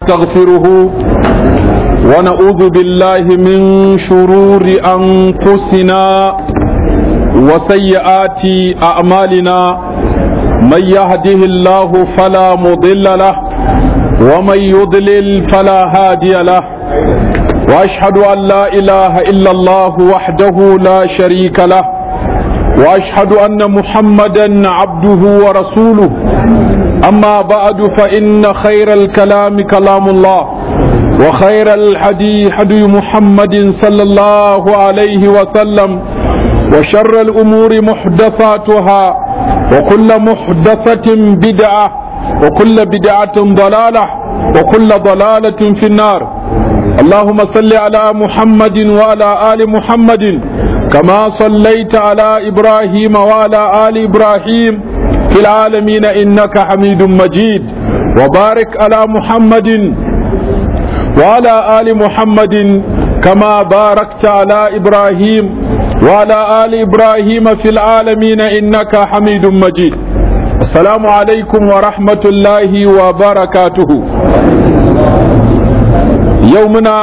نستغفره ونعوذ بالله من شرور أنفسنا وسيئات أعمالنا من يهده الله فلا مضل له ومن يضلل فلا هادي له وأشهد أن لا إله إلا الله وحده لا شريك له وأشهد أن محمدا عبده ورسوله أما بعد فإن خير الكلام كلام الله وخير الحدي حدي محمد صلى الله عليه وسلم وشر الأمور محدثاتها وكل محدثة بدعة وكل بدعة ضلالة وكل ضلالة في النار اللهم صل على محمد وعلى آل محمد كما صليت على إبراهيم وعلى آل إبراهيم في العالمين إنك حميد مجيد وبارك على محمد وعلى آل محمد كما باركت على إبراهيم وعلى آل إبراهيم في العالمين إنك حميد مجيد السلام عليكم ورحمة الله وبركاته يومنا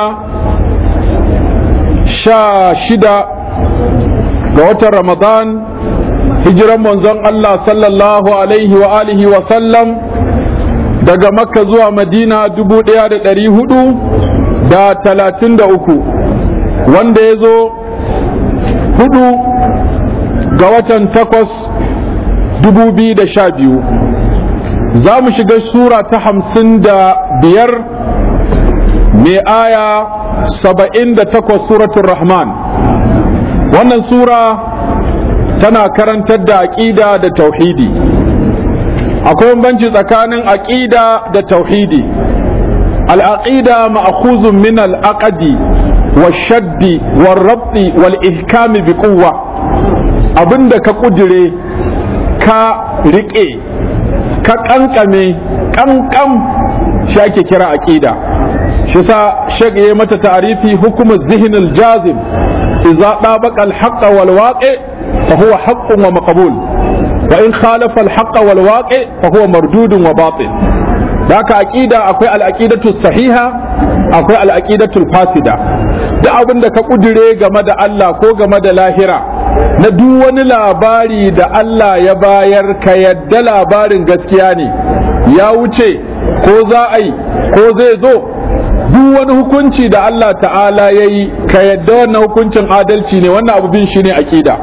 شاشدة قوة رمضان hijiran manzon Allah sallallahu alaihi wa alihi wa sallam daga makka zuwa madina dubu ɗaya da ɗari hudu da talatin da uku wanda ya zo hudu ga watan takwas dubu biyu da sha biyu za mu shiga sura ta hamsin da biyar mai aya saba'in da takwas suratun rahman wannan sura tana karantar da aƙida da tauhidi akwai banci tsakanin aƙida da tauhidi al'aqida ma'khuzun min al'aqdi washaddi warrabti wal ihkami bi quwwa abinda ka kudire ka riƙe ka kankame kankam shi ake kira aƙida shi sa shek ya mata ta'arifi hukumar zihinil jazim idza dabaqa al-haqqa wal waqi' فهو حق ومقبول وإن خالف الحق والواقع فهو مردود وباطل ذاك أكيدة أكوي الأكيدة الصحيحة أكوي الأكيدة الفاسدة da abin da ka kudire game da Allah ko game da lahira na duk wani labari da Allah ya bayar ka yadda labarin gaskiya ne ya wuce ko za a yi ko zai zo duk wani hukunci da Allah ta'ala ya yi ka yadda wannan hukuncin adalci ne wannan abu bin shi ne aƙida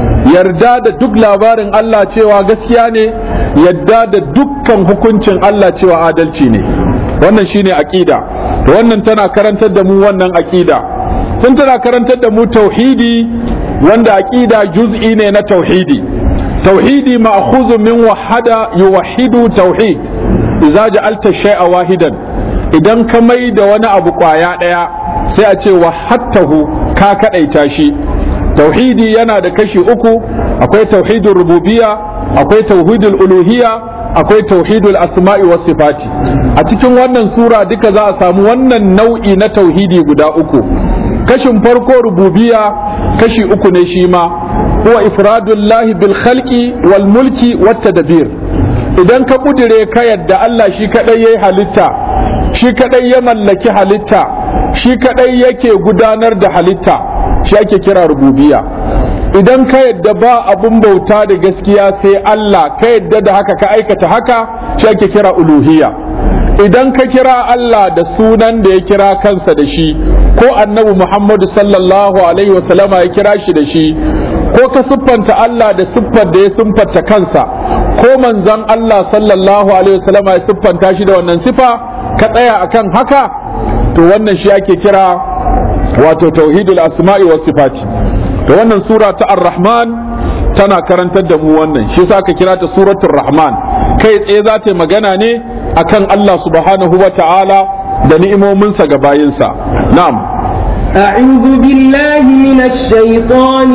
yarda da duk labarin Allah cewa gaskiya ne yarda da dukkan hukuncin Allah cewa adalci ne wannan shine aqida to wannan tana karantar da mu wannan aqida tun tana karantar da mu tauhidi wanda aqida juz'i ne na tauhidi tauhidi ma'khuzun min wahada yuwahhidu tauhid idza ja'alta shay'a wahidan idan ka mai da wani abu kwaya daya sai a ce wahhattahu ka kadaita shi tauhidi yana da kashi uku akwai tauhidul rububiyya akwai tauhidul uluhiyya akwai tauhidul asma'i was sifati a cikin wannan sura duka za a samu wannan nau'i na tauhidi guda uku kashin farko rububiyya kashi uku ne shi ma huwa ifradullahi bil khalqi wal mulki wat tadbir idan ka kudire ka yadda Allah shi kadai yayi halitta shi kadai ya mallaki halitta shi kadai yake gudanar da halitta shi ake kira rububiya idan ka yadda ba abun bauta da gaskiya sai Allah ka yadda da haka ka aikata haka shi ake kira uluhiyya idan ka kira Allah da sunan da ya kira kansa da shi ko annabi Muhammadu sallallahu alaihi wasallama ya kira shi da shi ko ka siffanta Allah da siffar da ya siffanta kansa ko manzon Allah sallallahu alaihi wasallama ya siffanta shi da wannan sifa ka tsaya akan haka to wannan shi ake kira wato tauhidul asma'i was sifati to wannan sura ta ar-rahman tana karantar da mu wannan shi yasa aka kira ta suratul rahman kai tsaye za ta yi magana ne akan Allah subhanahu wa ta'ala da ni'imominsa ga bayinsa na'am أعوذ بالله من الشيطان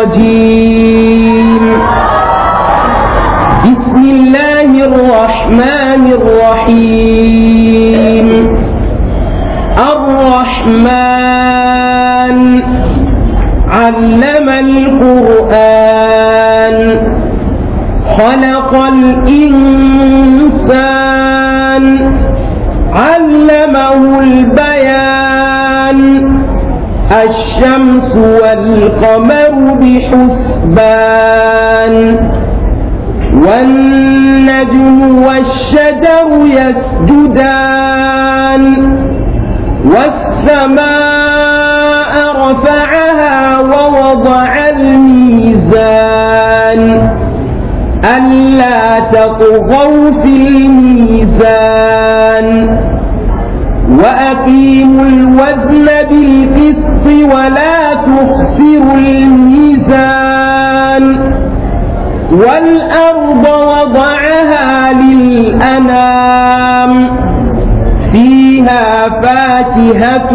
الرجيم بسم الله الرحمن الرحيم الرحمن علم القرآن خلق الإنسان علم علمه البيان الشمس والقمر بحسبان والنجم والشجر يسجدان والسماء رفعها ووضع الميزان ألا تطغوا في الميزان وأقيموا الوزن بالقسط ولا تخسروا الميزان والأرض وضعها للأنام فيها فاكهة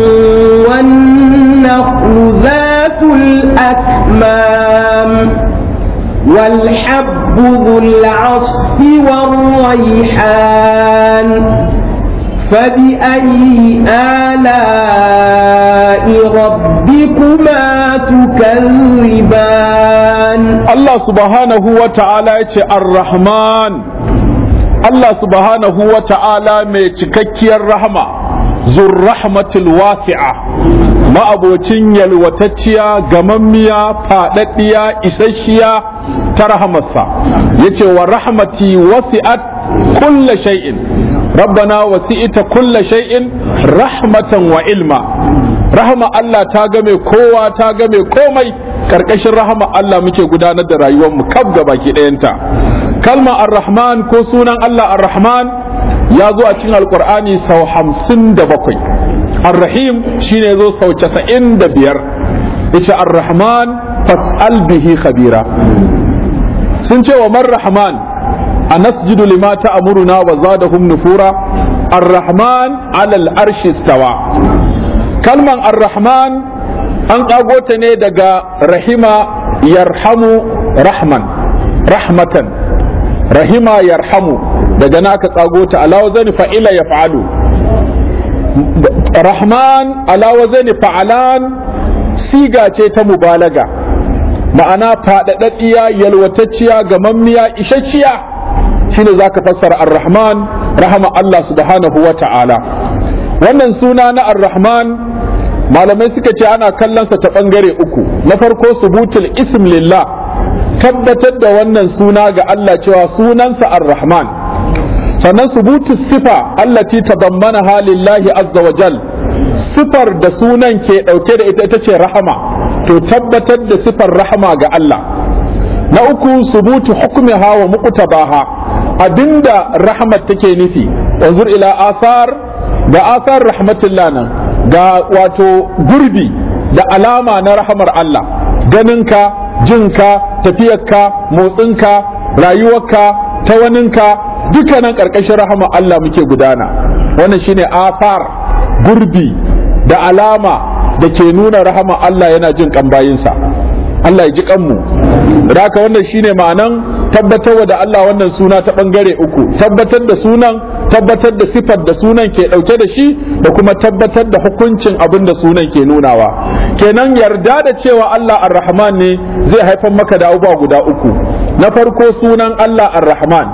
والنخل ذات الأكمام والحب ذو العصف والريحان فبأي آلاء ربكما تكذبان Allah subhanahu wa ta'ala ya ce ar-Rahman Allah subhanahu wa ta'ala mai cikakkiyar rahama zurrahmatul wasi'a ma'abocin yalwatacciya gamammiya faɗaɗɗiya isasshiya ta rahamarsa yace wa rahmati wasi'at kulla shay'in rabbana wasi'ita kulla shay'in rahmatan wa ilma rahama Allah ta game kowa ta game komai karkashin rahama Allah muke gudanar da rayuwarmu kaf ga baki ɗayanta kalma ar-rahman ko sunan Allah ar-rahman ya zo a cikin alkur'ani sau hamsin da bakwai ar-rahim shine zo sau casa'in da biyar yace ar-rahman fas'al bihi khabira sun ce wa man rahman a nasjudu lima ta'muruna wa zadahum nufura ar-rahman alal arshi stawa kalman ar-rahman an ƙago ta ne daga rahima yarhamu rahman rahmatan rahima yarhamu daga na aka tsago ta alawa zani fa'ila ya fa'alu rahman alawa zani fa'alan siga ce ta mubalaga ma'ana faɗaɗaɗɗiya yalwatacciya gamammiya isasshiya shine za ka fassara ar-rahman rahama Allah subhanahu wa ta'ala wannan suna na ar-rahman malamai suka ce ana kallonsa ta ɓangare uku na farko subutul ism lillah tabbatar da wannan suna ga Allah cewa sunansa ar-rahman sannan subutul sifa allati tadammana halillahi azza wa jal sifar da sunan ke ɗauke da ita ita ce rahama to tabbatar da sifar rahama ga Allah na uku subutu hukmiha wa muqtabaha abinda rahmat take nufi wanzur ila asar ga asar rahmatullah nan ga wato gurbi da alama na rahamar Allah ganinka jinka tafiyarka motsinka rayuwarka tawaninka dukkanin ƙarƙashin rahama Allah muke gudana wannan shine afar gurbi da alama da ke nuna rahama Allah yana jin kan bayinsa Allah ya ji kanmu da haka wannan shine ma'anan tabbatar da Allah wannan suna ta bangare uku tabbatar da sunan tabbatar da sifar da sunan ke dauke da shi da kuma tabbatar da hukuncin abin da sunan ke nunawa kenan yarda da cewa Allah ar-Rahman ne zai haifar maka da abubuwa guda uku na farko sunan Allah ar-Rahman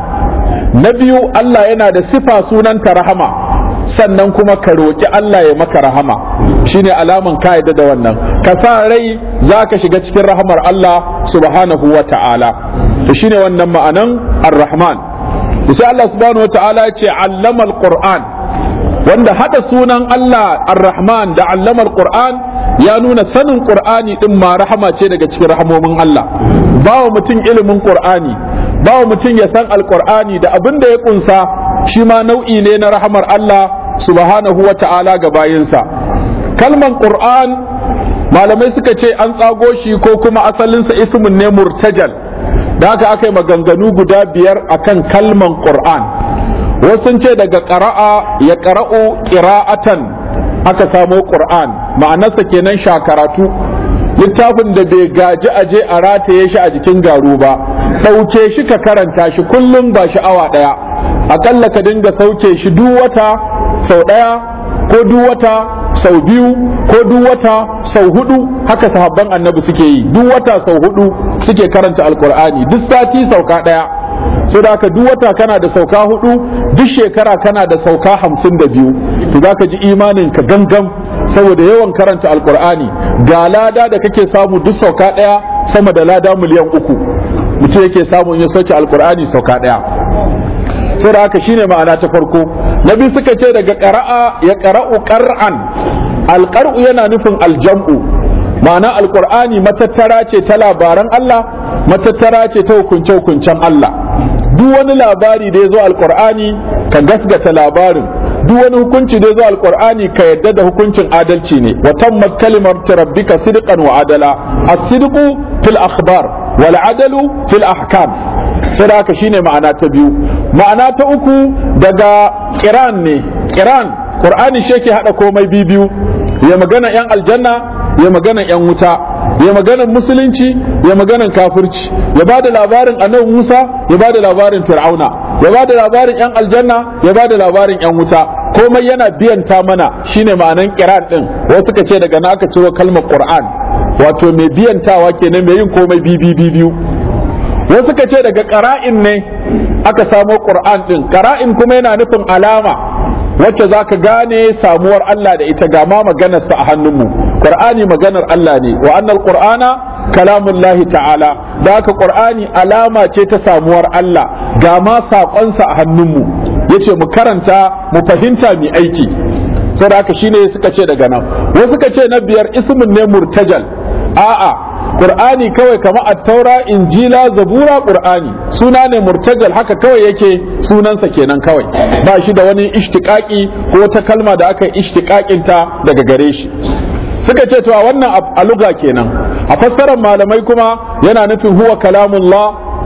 na biyu Allah yana da sifa sunanta rahama sannan kuma ka roƙi Allah ya maka rahama shine alaman ka yadda da wannan ka sa rai za ka shiga cikin rahamar Allah subhanahu wa ta'ala to shine wannan ma'anan ar-rahman sai Allah subhanahu wa ta'ala ya ce allama al-qur'an wanda hada sunan Allah ar-rahman da allama al-qur'an ya nuna sanin qur'ani din ma rahama ce daga cikin rahamomin Allah bawa mutum ilimin qur'ani bawa mutum ya san al-qur'ani da abin da ya kunsa shi ma nau'i ne na rahamar Allah subhanahu wa ta'ala ga bayinsa kalman qur'an malamai suka ce an tsago shi ko kuma asalinsa ismin ne murtajal da haka aka yi maganganu guda biyar akan kalman qur'an wasu ce daga ƙara'a ya ƙara'u ƙira'atan aka samo qur'an ma'anarsa kenan shakaratu littafin da bai gaji aje a rataye shi a jikin garu ba ɗauke shi ka karanta shi kullum ba sha'awa ɗaya aƙalla ka dinga sauke shi duk wata sau ɗaya ko duk wata sau biyu ko duk wata sau hudu haka sahabban annabi suke yi duk wata sau hudu suke karanta alkur'ani duk sati sauka ɗaya so da haka duk wata kana da sauka hudu duk shekara kana da sauka hamsin da biyu to za ka ji imanin ka gangam saboda yawan karanta alkur'ani ga lada da kake samu duk sauka ɗaya sama da lada miliyan uku mutum yake samu in ya sauke alkur'ani sauka ɗaya sai da haka shine ma'ana ta farko na biyu suka ce daga ƙara'a ya ƙara'u ƙar'an alƙar'u yana nufin aljam'u ma'ana alƙur'ani matattara ce ta labaran Allah matattara ce ta hukunce-hukuncen Allah duk wani labari da ya zo alƙur'ani ka gasgata labarin duk wani hukunci da ya zo alƙur'ani ka yadda da hukuncin adalci ne wa tammat kalimar rabbika sidqan wa adala as-sidqu fil akhbar wal adalu fil ahkam sai da haka shine ma'ana ta biyu ma'ana ta uku daga kiran ne kiran qur'ani shi yake hada komai biyu ya magana yan aljanna ya magana yan wuta ya magana musulunci ya magana kafirci ya ba da labarin annabi Musa ya ba da labarin Fir'auna ya ba da labarin yan aljanna ya ba da labarin yan wuta komai yana biyanta mana shine ma'anan kiran din wasu suka ce daga na aka ciro kalmar Qur'an wato mai biyantawa kenan mai yin komai biyu biyu wasu suka ce daga ƙara'in ne aka samo ƙur'an ɗin ƙara'in kuma yana nufin alama wacce za ka gane samuwar Allah da ita ga ma maganarsa a hannunmu ƙur'ani maganar Allah ne wa annal ƙur'ana kalamun lahi ta'ala da haka ƙur'ani alama ce ta samuwar Allah ga ma saƙonsa a hannunmu yace mu karanta mu fahimta mu aiki saboda haka shine suka ce daga nan wasu suka ce na biyar ismin ne murtajal a'a Qur'ani kawai kamar attaura injila zabura Qur'ani suna ne murtajal haka kawai yake sunansa kenan kawai ba shi da wani ishtiqaqi ko ta kalma da aka yi ishtiqaqin ta daga gare shi suka ce to a wannan a luga kenan a fassarar malamai kuma yana nufin huwa kalamullah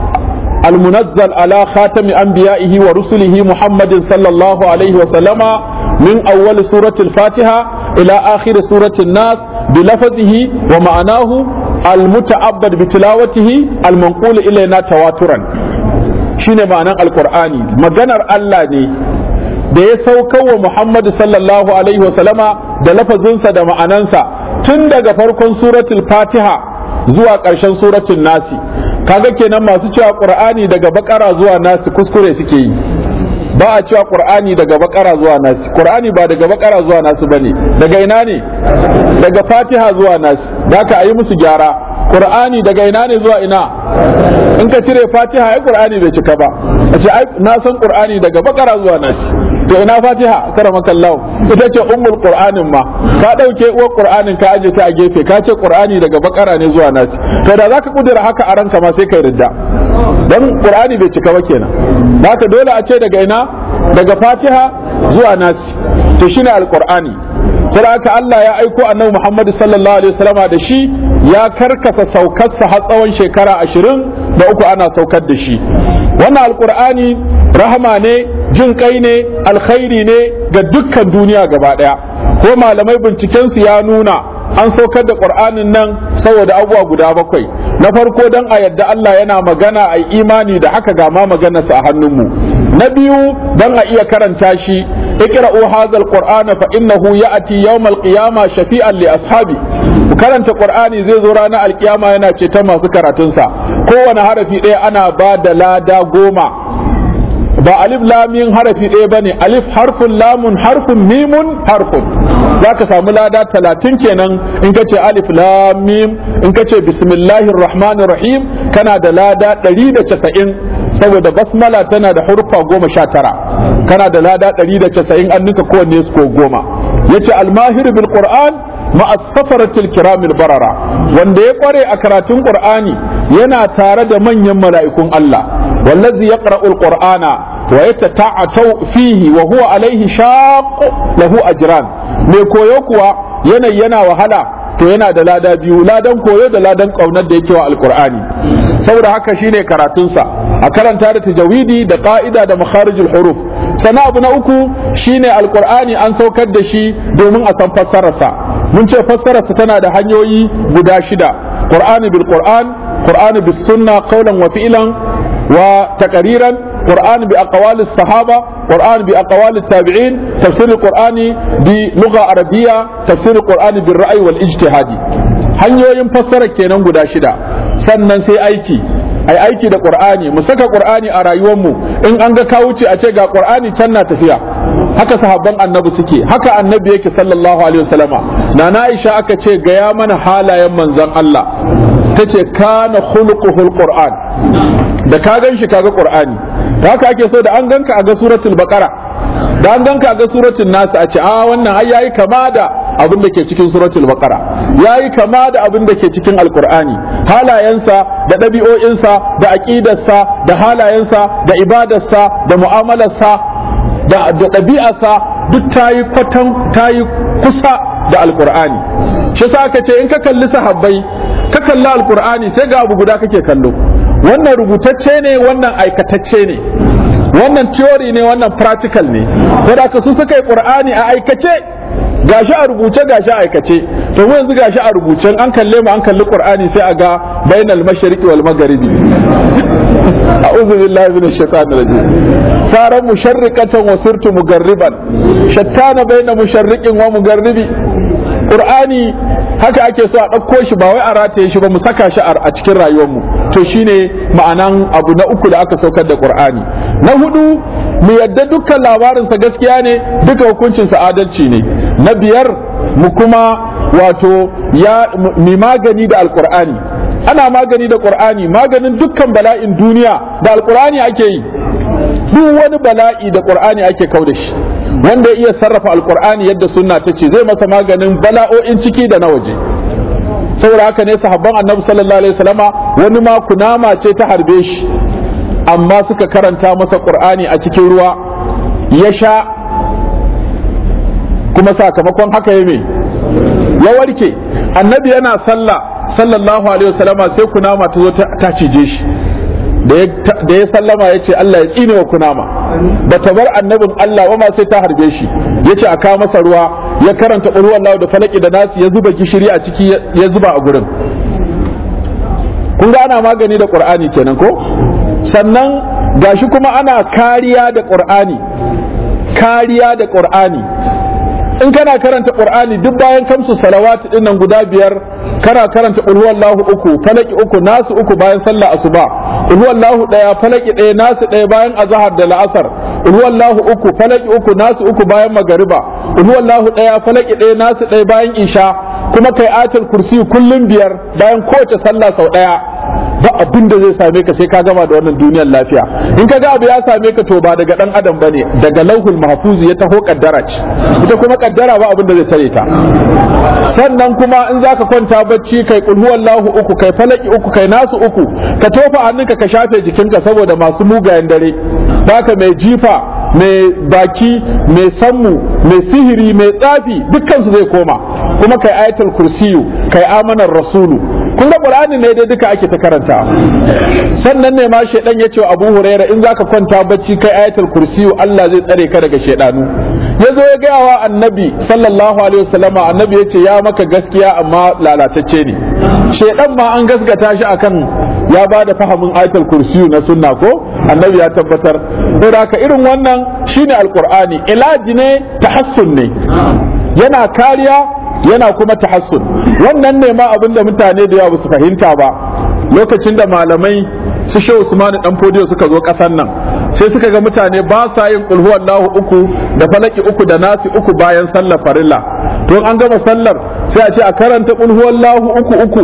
المنزل على خاتم أنبيائه ورسله محمد صلى الله عليه وسلم من أول سورة الفاتحة إلى آخر سورة الناس بلفظه ومعناه المتعبد بتلاوته المنقول إلينا تواترا shine ma'anan alkur'ani maganar Allah ne da ya sauka wa Muhammadu sallallahu alaihi wasallama da lafazinsa da ma'anansa tun daga farkon suratul fatiha zuwa ƙarshen suratul nasi kaga kenan masu cewa qur'ani daga bakara zuwa nasi kuskure suke yi ba a cewa qur'ani daga bakara zuwa nasi qur'ani ba daga bakara zuwa nasi bane daga ina ne daga fatiha zuwa nasi da ka ayi musu gyara qur'ani daga ina ne zuwa ina in ka cire fatiha ai qur'ani bai cika ba a ce ai na san qur'ani daga bakara zuwa nasi to ina fatiha karamaka Allah ita ce ummul qur'anin ma ka dauke uwar qur'anin ka aje ta a gefe ka ce qur'ani daga bakara ne zuwa nasi to da zaka kudura haka a ranka ma sai kai ridda dan qur'ani bai cika ba kenan haka dole a ce daga ina daga fatiha zuwa nasi to shine alqur'ani sai haka Allah ya aiko annabi Muhammad sallallahu alaihi wasallama da shi ya karkasa saukarsa har tsawon shekara ashirin da uku ana saukar da shi wannan alqur'ani rahama ne jin kai ne alkhairi ne ga dukkan duniya gaba daya ko malamai bincikensu ya nuna an saukar da qur'anin nan saboda abubuwa guda bakwai na farko dan a yadda Allah yana magana a imani da haka ga ma maganarsa a hannunmu na biyu dan a iya karanta shi اقرأوا هذا القرآن فإنه يأتي يوم القيامة شفيعا لأصحابه karanta Qur'ani zai zo ranar alkiyama yana ceton masu karatunsa kowane harafi ɗaya ana ba da lada goma ba alif lamin harafi ɗaya bane alif harfun lamun harfun mimun harfun za ka samu lada talatin kenan in ka ce alif lamim in ka ce bismillahir rahmanir rahim kana da lada ɗari da casa'in saboda basmala tana da hurfa goma sha tara kana da lada ɗari da casa'in an nuka kowanne su ko goma ya ce almahir bil qur'an ma'a safaratil kiramil barara wanda ya kware a karatun qur'ani yana tare da manyan mala'ikun Allah wallazi yaqra'u al-qur'ana wa yatata'atu fihi wa huwa alaihi shaq lahu ajran mai koyo kuwa yanayi yana wahala to yana da lada biyu ladan koyo da ladan kaunar da yake wa alqur'ani saboda haka shine karatunsa a karanta da tajawidi da ka'ida da makharijul huruf sana abu na uku shine alqur'ani an saukar da shi domin a san fassararsa mun ce fassararsa tana da hanyoyi guda shida qur'ani bil qur'an qur'ani bis sunna qawlan wa fi'lan wa taqriran قرآن بأقوال الصحابة قرآن بأقوال التابعين تفسير القرآن بلغة عربية تفسير القرآن بالرأي والاجتهاد hanyoyin fassara kenan guda shida sannan sai aiki ai aiki da qur'ani mu saka qur'ani a rayuwar mu in an ga ka wuce a ce ga qur'ani can na tafiya haka sahabban annabi suke haka annabi yake sallallahu alaihi wasallama nana Aisha aka ce ga ya mana halayen manzon Allah tace kana khuluquhul qur'an da ka gan shi kaga qur'ani da haka ake so da an ganka a ga suratul baqara da an ganka a ga suratul nas a ce a wannan ai yayi kama da abin da ke cikin suratul baqara yayi kama da abin da ke cikin alqur'ani halayensa da ɗabi'o'insa da aqidarsa da halayensa da ibadarsa da mu'amalarsa da ɗabi'arsa duk tayi kwatan tayi kusa da alqur'ani shi sa aka ce in ka kalli sahabbai ka kalli alqur'ani sai ga abu guda kake kallo wannan rubutacce ne wannan aikatacce ne wannan theory ne wannan practical ne saboda ka su suka yi qur'ani a aikace gashi a rubuce gashi a aikace to mu yanzu gashi a rubuce an kalle mu an kalli qur'ani sai a ga bainal mashriqi wal magharibi a'udhu billahi minash shaitanir rajim saran musharriqatan wa sirtu mugarriban shattana baina musharriqin wa mugarribi qur'ani haka ake so a ɗauko shi ba wai a rataye shi ba mu saka shi a cikin rayuwarmu to shine ma'anan abu na uku da aka saukar da qur'ani na hudu mu yadda dukkan labarinsa gaskiya ne duka hukuncinsa adalci ne na biyar mu kuma wato ya mi magani da alqur'ani ana magani da qur'ani maganin dukkan bala'in duniya da alqur'ani ake yi duk wani bala'i da qur'ani ake kau da shi wanda ya iya sarrafa alqur'ani yadda sunna ta ce zai masa maganin bala'o'in ciki da na waje saboda haka ne sahabban annabi sallallahu alaihi wasallama wani ma kunama ce ta harbe shi amma suka karanta masa qur'ani a cikin ruwa ya sha kuma sakamakon haka ya me ya warke annabi yana sallah sallallahu alaihi wasallama sai kunama ta zo ta cije shi da ya sallama ya ce Allah ya tsine wa kunama ba ta bar annabin Allah ba ma sai ta harbe shi ya ce a kawo masa ruwa ya karanta ƙulhuwan Allah da falaki da nasi ya zuba gishiri a ciki ya zuba a gurin kun ga ana magani da ƙur'ani kenan ko sannan gashi kuma ana kariya da ƙur'ani kariya da ƙur'ani in kana karanta qur'ani duk bayan kamsu salawati din nan guda biyar kana karanta qul huwallahu uku falaki uku nasu uku bayan sallah asuba qul huwallahu daya falaki daya nasu daya bayan azhar da la'asar qul huwallahu uku falaki uku nasu uku bayan magariba qul huwallahu daya falaki daya nasu daya bayan isha kuma kai ayatul kursi kullum biyar bayan kowace sallah sau daya ba abin da zai same ka sai ka gama da wannan duniyar lafiya in ka ga abu ya same ka to ba daga dan adam bane daga lauhul mahfuzi ya taho kaddara ce ita kuma kaddara ba abin da zai tare ta sannan kuma in zaka kwanta bacci kai kul huwallahu uku kai falaki uku kai nasu uku ka tofa hannunka ka shafe jikinka saboda masu mugayen dare baka mai jifa mai baki mai sammu mai sihiri mai tsafi dukkan su zai koma kuma kai ayatul kursiyu kai amanar rasulu kun ga qur'ani ne dai duka ake ta karanta sannan ne ma shedan ya ce wa abu huraira in zaka kwanta bacci kai ayatul kursiyu Allah zai tsare ka daga shedanu ya zo ya gaya wa annabi sallallahu alaihi wasallama annabi ya ce ya maka gaskiya amma lalatacce ne shedan ma an gaskata shi akan ya ba da fahimin ayatul kursiyu na sunna ko annabi ya tabbatar saboda ka irin wannan shine alqur'ani ilaji ne tahassun ne yana kariya yana kuma tahassun wannan ne ma abinda mutane da yawa su fahimta ba lokacin da malamai su shehu usmanu dan fodiyo suka zo kasan nan sai suka ga mutane ba sa yin kulhu Allahu uku da falaki uku da nasi uku bayan sallar farilla to an gama sallar sai a ce a karanta kulhu Allahu uku uku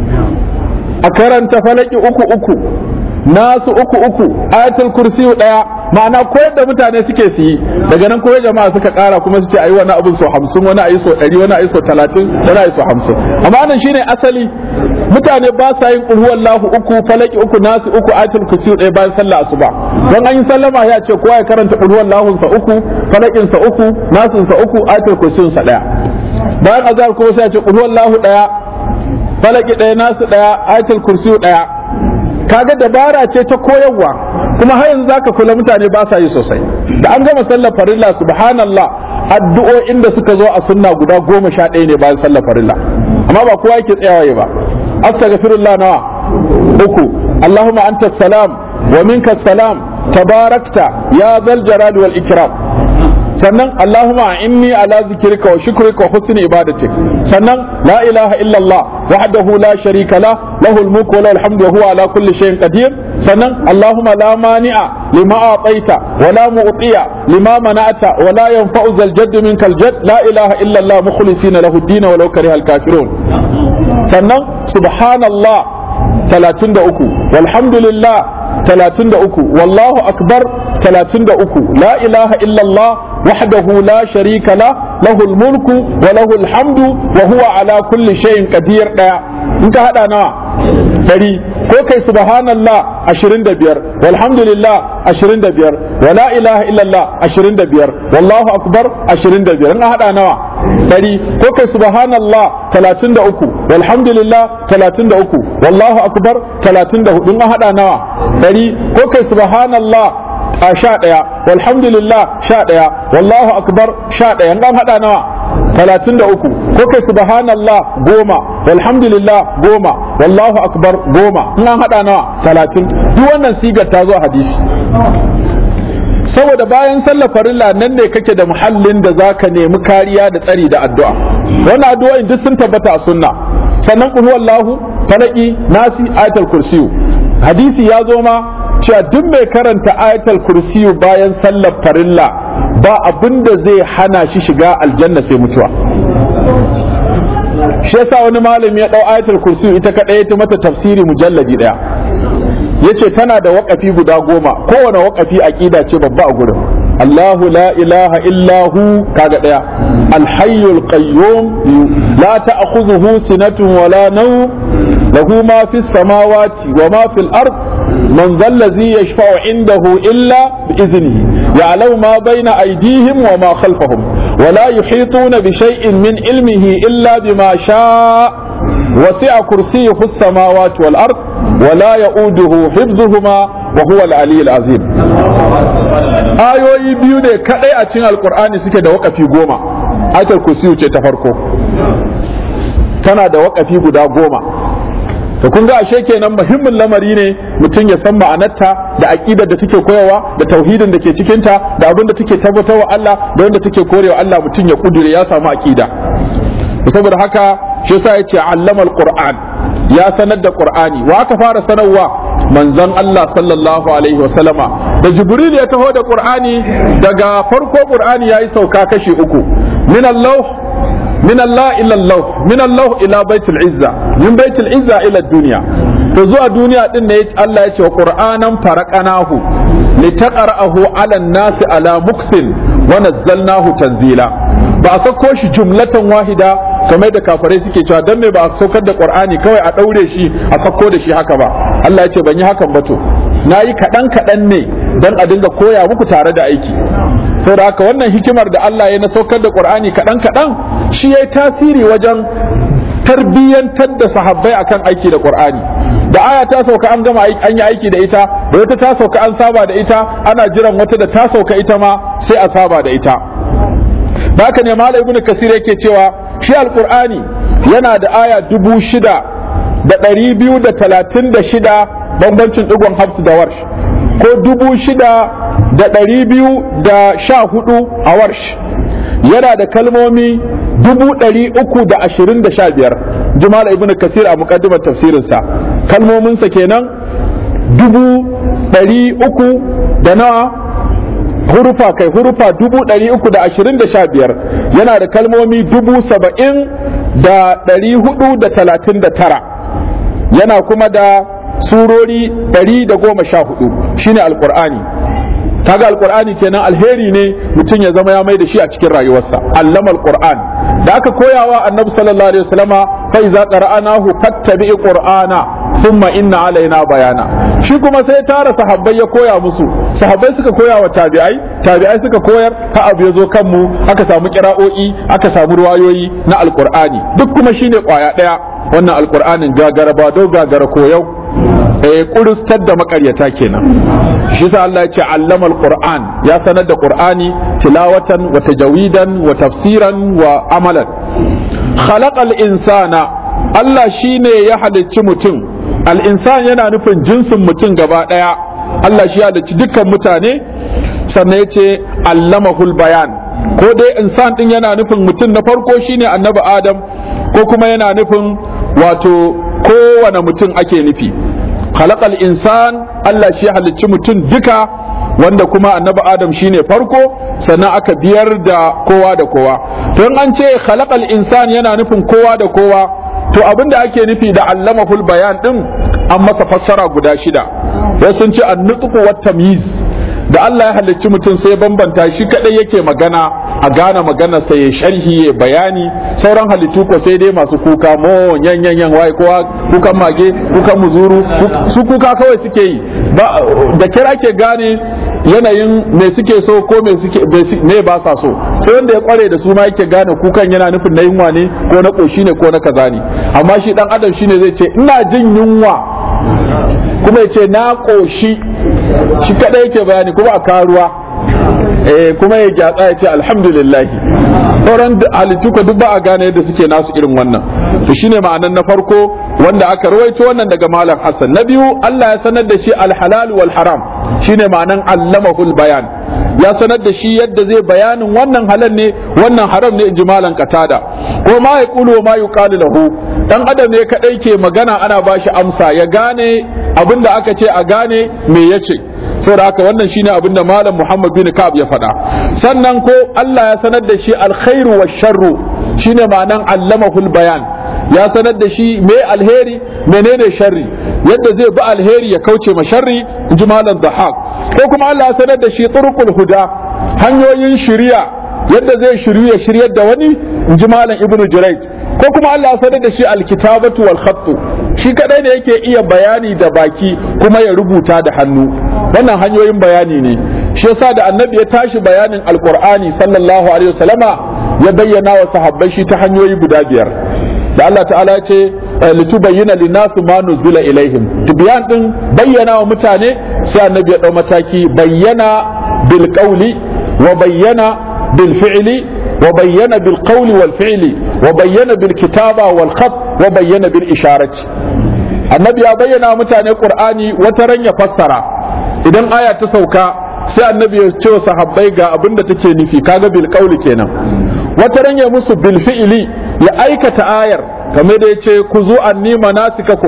a karanta falaki uku uku nasu uku uku ayatul kursi daya ma'ana koyar da mutane suke su yi daga nan koyar jama'a suka kara kuma su ce ayi wani abin so hamsin wani ayi so ɗari wani ayi so talatin wani ayi so hamsin amma nan shine asali mutane ba sa yin qul huwallahu uku falaki uku nasu uku ayatul kursi ɗaya bayan sallah asuba don an yi sallama ya ce kowa ya karanta qul huwallahu sa uku falakin sa uku nasun sa uku ayatul kursi sa ɗaya bayan azhar kuma sai ya ce qul huwallahu ɗaya falaki ɗaya nasu ɗaya ayatul kursi ɗaya kaga dabara ce ta koyarwa kuma har yanzu zaka kula mutane ba sa yi sosai da an gama sallar farilla subhanallah addu'o'in da suka zo a sunna guda goma sha ɗaya ne bayan sallar farilla amma ba kowa yake tsayawa ba astaghfirullah nawa uku allahumma anta salam wa minka salam tabarakta ya zal jalali wal ikram sannan Allahumma inni ala zikrika wa shukrika wa husni ibadatik sannan la ilaha illallah wahdahu la sharika la lahul mulku wa lahul hamdu wa huwa ala kulli shay'in qadir sannan Allahumma la mani'a lima a'taita wa la mu'tiya lima mana'ta wa la yanfa'u zal jadd minkal jadd la ilaha illallah mukhlisina lahu ad-din wa law karihal kafirun sannan subhanallah 33 walhamdulillah 33 wallahu akbar 33 la ilaha illallah wahdahu la sharika la lahul mulku wa lahul hamdu wa huwa ala kulli shay'in qadir daya in ka hada nawa dari ko kai subhanallah 25 walhamdulillah 25 wa la ilaha illallah 25 wallahu akbar 25 in hada nawa dari ko kai subhanallah 33 walhamdulillah 33 wallahu akbar 34 in hada nawa dari ko kai subhanallah a sha ɗaya walhamdulillah sha ɗaya wallahu akbar sha ɗaya an haɗa nawa talatin da uku ko kai subhanallah goma walhamdulillah goma wallahu akbar goma in an haɗa nawa talatin duk wannan sigar ta zo a hadisi saboda bayan sallar farilla nan ne kake da muhallin da zaka nemi kariya da tsari da addu'a wannan addu'o'in duk sun tabbata a sunna sannan qul huwallahu falaki nasi ayatul kursiyu hadisi ya zo ma cewa duk mai karanta ayatul kursiyu bayan sallar farilla ba abin da zai hana shi shiga aljanna sai mutuwa shi yasa wani malami ya dau ayatul kursiyu ita kadai ta mata tafsiri mujalladi daya yace tana da waƙafi guda goma kowane waƙafi aqida ce babba a gurin Allahu la ilaha illa hu kaga daya alhayyul qayyum la ta'khudhuhu sinatun wala nawm lahu ma fis samawati wa ma fil ard من ذا الذي يشفع عنده إلا بإذنه يعلم ما بين أيديهم وما خلفهم ولا يحيطون بشيء من علمه إلا بما شاء وسع كرسيه السماوات والأرض ولا يؤوده حفظهما وهو العلي العظيم ayoyi biyu ne kadai a cikin alkur'ani suke da wakafi goma ayatul kursiyu ce ta farko tana da wakafi guda goma to kun ga ashe kenan muhimmin lamari ne mutum ya san ma'anarta da aqidar da take koyawa da tauhidin da ke cikin ta da abin da take tabbatarwa Allah da wanda take korewa Allah mutum ya kudure ya samu aqida saboda haka shi yasa yace allama alquran ya sanar da qur'ani wa aka fara sanarwa manzon Allah sallallahu alaihi wa sallama da jibril ya taho da qur'ani daga farko qur'ani yayi sauka kashi uku min Allah من الله إلى الله من الله إلى بيت العزة من بيت العزة إلى الدنيا فزوى الدنيا دين الله يتي وقرآنا فرقناه لتقرأه على الناس على مكث ونزلناه تنزيلا ba a sauko shi jumlatan wahida kamar da kafarai suke cewa dan me ba a saukar da qur'ani kawai a daure shi a sauko da shi haka ba Allah ya ce ban yi hakan ba to nayi kadan kadan ne dan a dinga koya muku tare da aiki saboda haka wannan hikimar da Allah ya na saukar da qur'ani kadan kadan shi yayi tasiri wajen tarbiyyantar da sahabbai akan aiki da qur'ani da aya ta sauka an gama an yi aiki da ita da wata ta sauka an saba da ita ana jiran wata da ta sauka ita ma sai a saba da ita da haka ne malam ibnu kasir yake cewa shi alqur'ani yana da aya dubu shida da ɗari biyu da talatin da shida bambancin ɗigon hafsu da warsh ko dubu shida da ɗari biyu da sha hudu a warsh yana da kalmomi dubu ɗari uku da ashirin da sha biyar jimal ibn kasir a muƙaddimar tafsirinsa kalmominsa kenan dubu ɗari uku da nawa hurufa kai hurufa dubu ɗari uku da ashirin da sha biyar yana da kalmomi dubu saba'in da ɗari hudu da talatin da tara yana kuma da surori ɗari da goma sha hudu shine alƙur'ani kaga alqur'ani kenan alheri ne mutum ya zama ya mai da shi a cikin rayuwarsa allama alqur'an da aka koyawa annabi sallallahu alaihi wasallama fa iza qara'anahu fattabi qur'ana thumma inna alaina bayana shi kuma sai tara sahabbai ya koya musu sahabbai suka koya wa tabi'ai tabi'ai suka koyar ha abu ya zo kanmu aka samu kira'o'i aka samu ruwayoyi na alqur'ani duk kuma shine kwaya daya wannan alqur'anin gagara ba do gagara koyau eh kuristar da makaryata kenan shi sa Allah ya ce allama alquran ya sanar da qur'ani tilawatan wa tajawidan wa tafsiran wa amalan khalaqal insana Allah shine ya halicci mutum al insan yana nufin jinsin mutum gaba daya Allah shi ya halicci dukkan mutane sannan ya ce allamahul bayan ko dai insan din yana nufin mutum na farko shine annabi adam ko kuma yana nufin wato kowane mutum ake nufi khalaqal insan Allah shi halicci mutum duka wanda kuma annabi adam shine farko sannan aka biyar da kowa da kowa to in an ce khalaqal insan yana nufin kowa da kowa to abinda ake nufi da allamahul bayan din an masa fassara guda shida wasu sun ce annutqu wat tamyiz da Allah ya halicci mutum sai bambanta shi kadai yake magana a gane magana sai ya sharhi ya bayani sauran halittu ko sai dai masu kuka mo yan yan yan wai kowa kukan mage kukan muzuru su kuka kawai suke yi da kira ke gane yanayin me suke so ko me suke me ba sa so sai wanda ya kware da su ma yake gane kukan yana nufin na yunwa ne ko na koshi ne ko na kaza ne amma shi dan adam shine zai ce ina jin yunwa kuma ya ce na koshi shi kadai yake bayani kuma a karuwa eh kuma ya gyatsa ya ce alhamdulillah sauran halittu ko duk ba a gane yadda suke nasu irin wannan to shine ma'anan na farko wanda aka rawaito wannan daga malam Hassan na biyu Allah ya sanar da shi alhalal wal haram shine ma'anan allamahul bayan ya sanar da shi yadda zai bayanin wannan halal ne wannan haram ne inji malam katada ko ma ya kulu ma yuqalu lahu dan adam ne kadai ke magana ana bashi amsa ya gane abinda aka ce a gane me yace saboda haka wannan shine abinda malam Muhammad bin Ka'ab ya faɗa sannan ko Allah ya sanar da shi alkhairu wa sharru shine ma'anan allamahul bayan ya sanar da shi me alheri menene sharri yadda zai bi alheri ya kauce ma sharri inji malam Dhahak ko kuma Allah ya sanar da shi turqul huda hanyoyin shiriya yadda zai shiryu ya shiryar da wani inji malam Ibnu Jurayj ko kuma Allah ya sanar da shi alkitabatu wal khattu shi kadai ne yake iya bayani da baki kuma ya rubuta da hannu wannan hanyoyin bayani ne shi yasa da annabi ya tashi bayanin alqur'ani sallallahu alaihi wasallama ya bayyana wa sahabbai shi ta hanyoyi guda biyar da Allah ta'ala ya ce litubayyana linnasu ma nuzila ilaihim tibyan din bayyana wa mutane sai annabi ya dau mataki bayyana bil qawli wa bayyana bil fi'li wa bayyana bil qawli wal fi'li wa bayyana bil kitaba wal khat wa bayyana bil isharati annabi ya bayyana wa mutane qur'ani wata ran ya fassara idan aya ta sauka sai annabi ya ce wa sahabbai ga abin da take nufi kaga bil qawli kenan wata ran ya musu bil fi'li ya aikata ayar kamar da yace ku zu anni manasikakum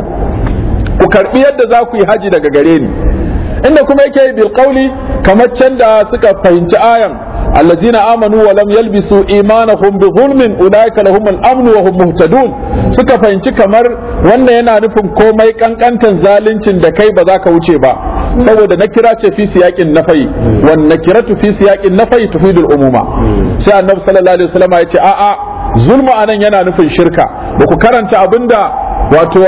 ku karbi yadda za ku yi haji daga gare ni inda kuma yake bil qawli kamar can da suka fahimci ayan allazina amanu wa lam yalbisu imanahum bi zulmin ulaika lahum al-amn wa hum muhtadun suka fahimci kamar wannan yana nufin komai kankantan zaluncin da kai ba za ka wuce ba saboda nakira ce fi siyaqin nafai wan nakiratu fi siyaqin nafai tufidul umuma sai annabi sallallahu alaihi wasallam ya ce a'a zulmu anan yana nufin shirka ba ku karanta abinda wato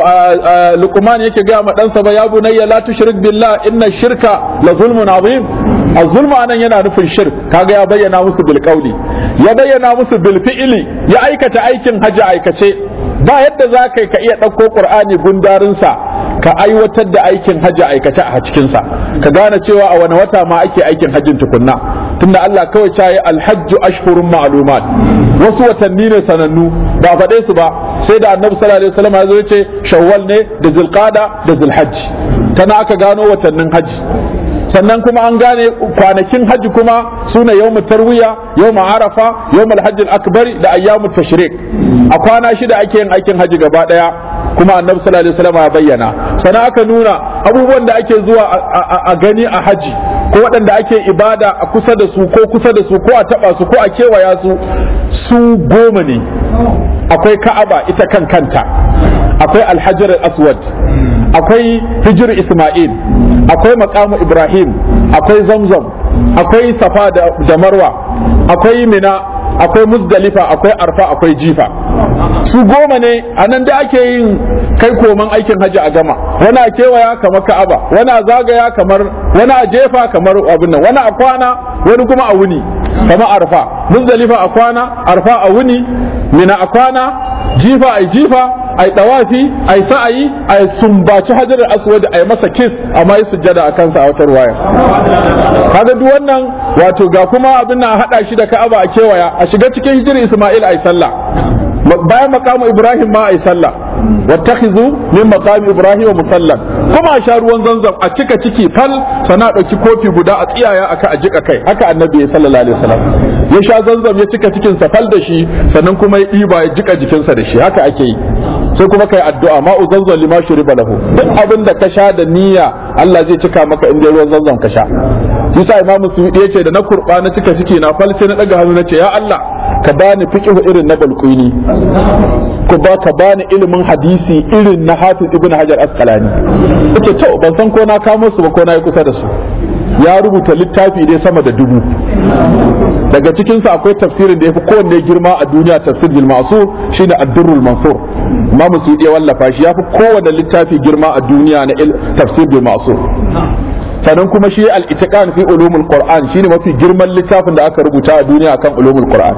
luqman yake gaya ma ɗansa ba ya bunayya la tushrik billah inna shirka la zulmun azim az-zulmu anan yana nufin shirk kaga ya bayyana musu bil qawli ya bayyana musu bil fi'li ya aikata aikin haji aikace ba yadda za ka ka iya ɗauko qur'ani gundarinsa ka aiwatar da aikin haji aikace a cikinsa ka gane cewa a wani wata ma ake aikin hajjin tukunna tunda Allah kawai ta yi alhajju ashhurun ma'lumat wasu watanni ne sanannu ba faɗe su ba sai da annabi sallallahu alaihi wasallam ya zo ce shawwal ne da zulqada da zulhajj tana aka gano watannin haji sannan kuma an gane kwanakin haji kuma suna yawmu tarwiya yawmu arafa yawmu alhajj akbar da ayyamu tashrik a kwana shida ake yin aikin haji gaba daya kuma annabi sallallahu alaihi wasallam ya bayyana sannan aka nuna abubuwan da ake zuwa a gani a haji ko waɗanda ake ibada a kusa da su ko kusa da su ko a taba su ko a kewaya su su goma ne akwai ka'aba ita kan kanta akwai alhajar aswad akwai hijir isma'il akwai makamu ibrahim akwai zamzam akwai safa da marwa akwai mina akwai muzdalifa akwai arfa akwai jifa su goma ne a nan da ake yin kai koman aikin hajji a gama wani a kewaya kamar ka'aba wani a zagaya kamar wani a jefa kamar abin nan wani a kwana wani kuma a wuni kamar arfa muzdalifa a kwana arfa a wuni mina a kwana jifa a jifa a yi dawafi a yi sa'ayi a yi sumbaci hajar aswad a yi masa kis amma yi sujjada a kansa a wata waya kaga duk wannan wato ga kuma abin nan a hada shi da ka'aba a kewaya a shiga cikin hijir isma'il a yi sallah bayan makamu ibrahim ma a yi sallah wattakhizu min maqami ibrahim musallan kuma a sha ruwan zanzam a cika ciki fal sana dauki kofi guda a tsiyaya aka a jika kai haka annabi sallallahu alaihi wasallam ya sha zanzam ya cika cikin sa fal da shi sannan kuma ya ɗiba ya jika jikinsa da shi haka ake yi sai kuma kai addu'a ma'u zanzam lima shuriba lahu duk abin da ka sha da niyya Allah zai cika maka in dai ruwan zanzam ka sha yasa imamu suyudi yace da na kurba na cika ciki na fal sai na daga hannu nace ya Allah ka bani fiqhu irin na balqini ku ba ka bani ilimin hadisi irin na hafiz ibn hajar asqalani yace to ban san ko na kamo su ba ko na yi kusa da su ya rubuta littafi dai sama da dubu daga cikinsa akwai tafsirin da ya fi kowanne girma a duniya tafsir bil ma'sur shine ad-durrul mansur imam suyuti ya wallafa shi ya fi kowanne littafi girma a duniya na tafsir bil ma'sur sannan kuma shi al-itiqan fi ulumul qur'an shine mafi girman littafin da aka rubuta a duniya akan ulumul qur'an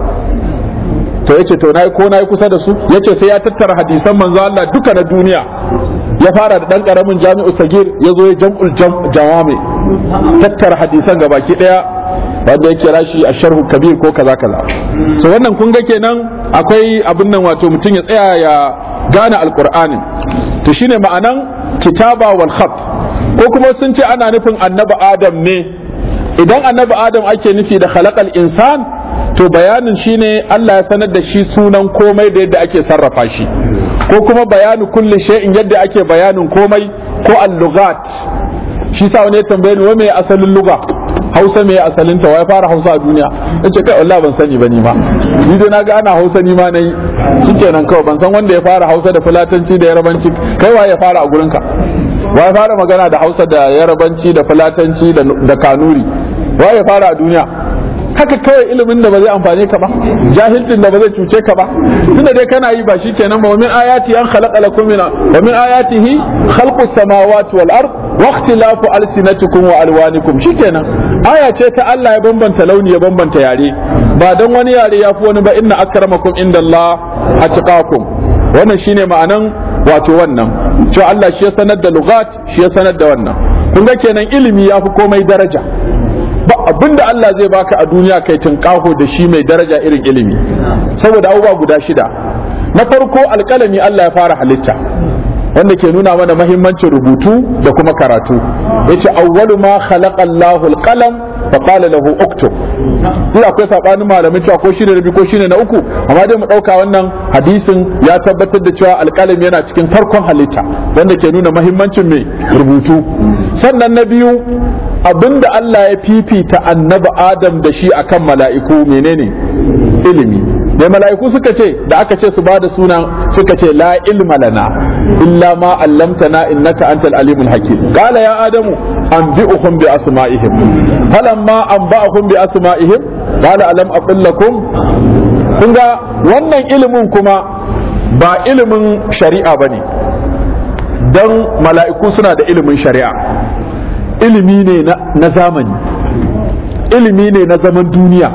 to yace to nayi ko nayi kusa da su yace sai ya tattara hadisan manzo Allah duka na duniya ya fara da dan karamin jami'u sagir ya zo ya jam'ul jawami tattara hadisan gabaki daya wanda ya kira shi a sharhu kabir ko kaza kaza so wannan kun ga kenan akwai abin nan wato mutum ya tsaya ya gane alqur'anin to shine ma'anan kitaba wal khat ko kuma sun ce ana nufin annabi adam ne idan annabi adam ake nufi da khalaqal insan to bayanin shine Allah ya sanar da shi sunan komai da yadda ake sarrafa shi ko kuma bayanu kulli shay'in yadda ake bayanin komai ko al-lughat shi sa wani ya tambaye ni wa me asalin lugha Hausa me asalin ta wai fara Hausa a duniya nace kai wallahi ban sani ba ni ma ni dai naga ana Hausa ni ma nayi shikenan kawai ban san wanda ya fara Hausa da fulatanci da yarabanci kai wa ya fara a gurinka wa ya fara magana da Hausa da yarabanci da fulatanci da kanuri wa ya fara a duniya haka kawai ilimin da ba zai amfane ka ba jahilcin da ba zai cuce ka ba tunda dai kana yi ba shikenan ba wa min ayati an khalaqa lakum min wa min ayatihi khalqu samawati wal ard wa ikhtilafu alsinatikum wa alwanikum shikenan aya ce ta Allah ya bambanta launi ya bambanta yare ba dan wani yare ya fi wani ba inna akramakum indallah atqakum wannan shine ma'anan wato wannan cewa Allah shi ya sanar da lugat shi ya sanar da wannan kun ga kenan ilimi ya fi komai daraja ba abin da Allah zai baka a duniya kai tunƙaho da shi mai daraja irin ilimi saboda abubuwa guda shida na farko alƙalami Allah ya fara halitta wanda ke nuna mana mahimmancin rubutu da kuma karatu yace awwalu ma khalaqa Allahu alqalam fa qala lahu uktub duk akwai sabanin malamai cewa ko shine rabi ko shine na uku amma dai mu dauka wannan hadisin ya tabbatar da cewa alqalami yana cikin farkon halitta wanda ke nuna mahimmancin mai rubutu sannan na biyu abinda Allah ya fifita annabi Adam da shi akan mala'iku menene ilimi mai mala'iku suka ce da aka ce su bada suna suka ce la ilma lana illa ma allamtana innaka antal alimul hakim qala ya adamu anbi'uhum bi asma'ihim falamma anba'ahum bi asma'ihim qala alam aqul lakum kun ga wannan ilimin kuma ba ilimin shari'a bane dan mala'iku suna da ilimin shari'a ilimi ne na zamani ilimi ne na zaman duniya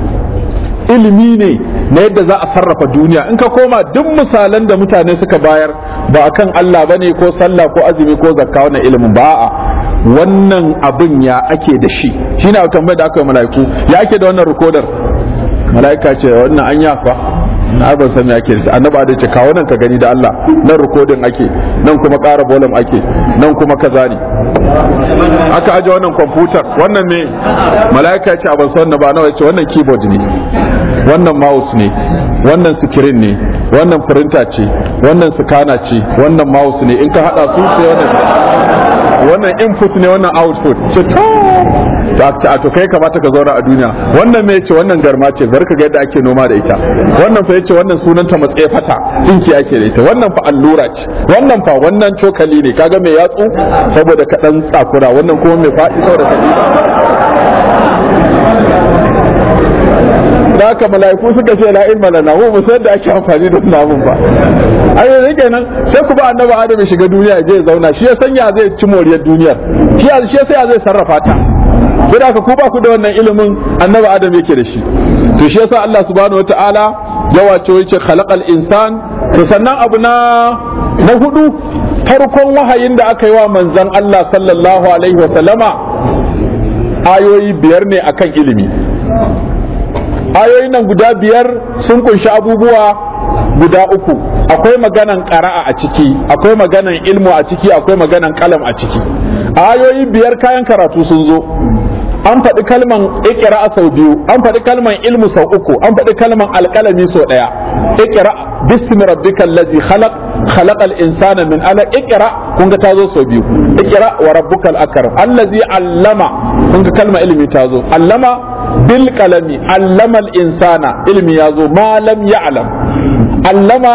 ilimi ne na yadda za a sarrafa duniya in ka koma duk misalan da mutane suka bayar ba akan Allah bane ko sallah ko azumi ko zakka wannan ilimin ba a wannan abin ya ake da shi shine a tambayar da aka yi mala'iku ya ake da wannan rikodar mala'ika ce wannan an yafa na ban san ake da annaba da ce kawo nan ka gani da Allah nan rikodin ake nan kuma ƙara bolam ake nan kuma kaza ne aka aje wannan kwamfutar wannan ne mala'ika ya ce a ban san ba nawa ya ce wannan keyboard ne wannan mouse ne wannan screen ne wannan printer ce wannan scanner ce wannan mouse ne in ka hada su sai wannan wannan input ne wannan output ce to a to kai kamata ka zauna a duniya wannan me ce wannan garma ce barka ga yadda ake noma da ita wannan fa yace wannan sunanta matsaye fata dinki ake da ita wannan fa allura ce wannan fa wannan cokali ne kaga mai yatsu saboda ka dan tsakura wannan kuma mai faɗi saboda ka da haka mala'iku suka ce la ilma lana mu mu san da ake amfani da wannan abun ba ai yanzu kenan sai ku ba annabi adam ya shiga duniya je ya zauna shi ya sanya zai ci moriyar duniyar shi ya shi sai zai sarrafa ta sai da ku ba ku da wannan ilimin annabi adam yake da shi to shi yasa Allah subhanahu wataala ya wace yace khalaqal insan to sannan abu na na hudu farkon wahayin da aka yi wa manzon Allah sallallahu alaihi wa sallama ayoyi biyar ne akan ilimi ayoyin nan guda biyar sun kunshi abubuwa guda uku akwai maganan ƙara'a a ciki akwai maganan ilmu a ciki akwai maganan kalam a ciki ayoyi biyar kayan karatu sun zo an faɗi kalman ikira sau biyu an faɗi kalman ilmu sau uku an faɗi kalman alƙalami sau ɗaya ikira bismi rabbikal ladzi khalaq khalaqal insana min alaq ikira kun ga tazo sau biyu ikira wa rabbukal akram allazi allama kun ga kalma ilmi tazo allama bil qalami allama al insana ilmi yazo ma lam ya'lam allama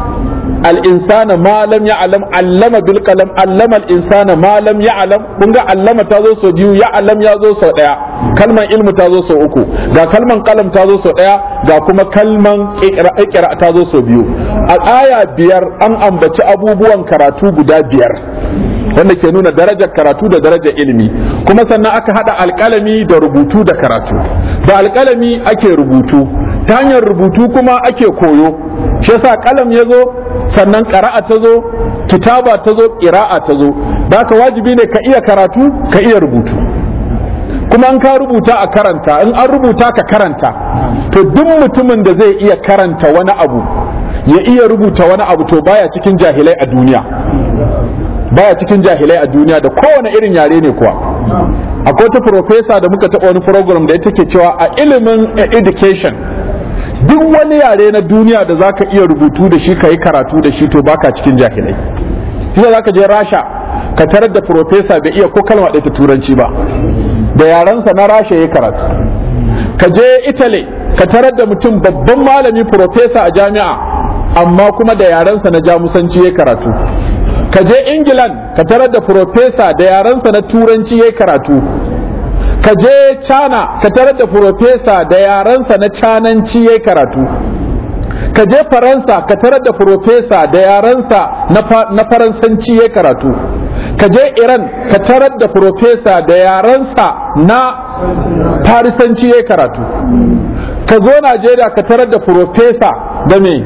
الإنسان ما لم يعلم علم بالقلم علم الإنسان ما لم يعلم كنغا علم تازو سو بيو يعلم يازو سو ديا كلمة علم تازو سو uku ga kalman kalam tazo so daya ga kuma kalman ikra tazo so biyu a aya biyar an ambaci abubuwan karatu guda biyar wanda ke nuna darajar karatu da darajar ilimi kuma sannan aka hada alkalami da rubutu da karatu da alkalami ake rubutu ta hanyar rubutu kuma ake koyo shi yasa kalam ya zo sannan ƙara'a ta zo kitaba ta zo ƙira'a ta zo da haka wajibi ne ka iya karatu ka iya rubutu kuma an ka rubuta a karanta in an rubuta ka karanta to duk mutumin da zai iya karanta wani abu ya iya rubuta wani abu to baya cikin jahilai a duniya baya cikin jahilai a duniya da kowane irin yare ne kuwa akwai wata profesa da muka taɓa wani program da ita ke cewa a ilimin education duk wani yare na duniya da zaka iya rubutu da shi ka yi karatu da shi to baka cikin jahilai shi za ka je rasha ka tarar da profesa bai iya ko kalma ɗaya ta turanci ba da yarensa na rasha ya karatu ka je italy ka tarar da mutum babban malami profesa a jami'a amma kuma da yarensa na jamusanci ya karatu ka je england ka tarar da profesa da yarensa na turanci ya karatu ka je cana ka tarar da profesa da yarensa na cananci ya karatu ka je faransa ka tarar da profesa da yarensa na faransanci ya karatu ka je iran ka tarar da profesa da yarensa na farisanci ya karatu ka zo najeriya ka tarar da profesa da me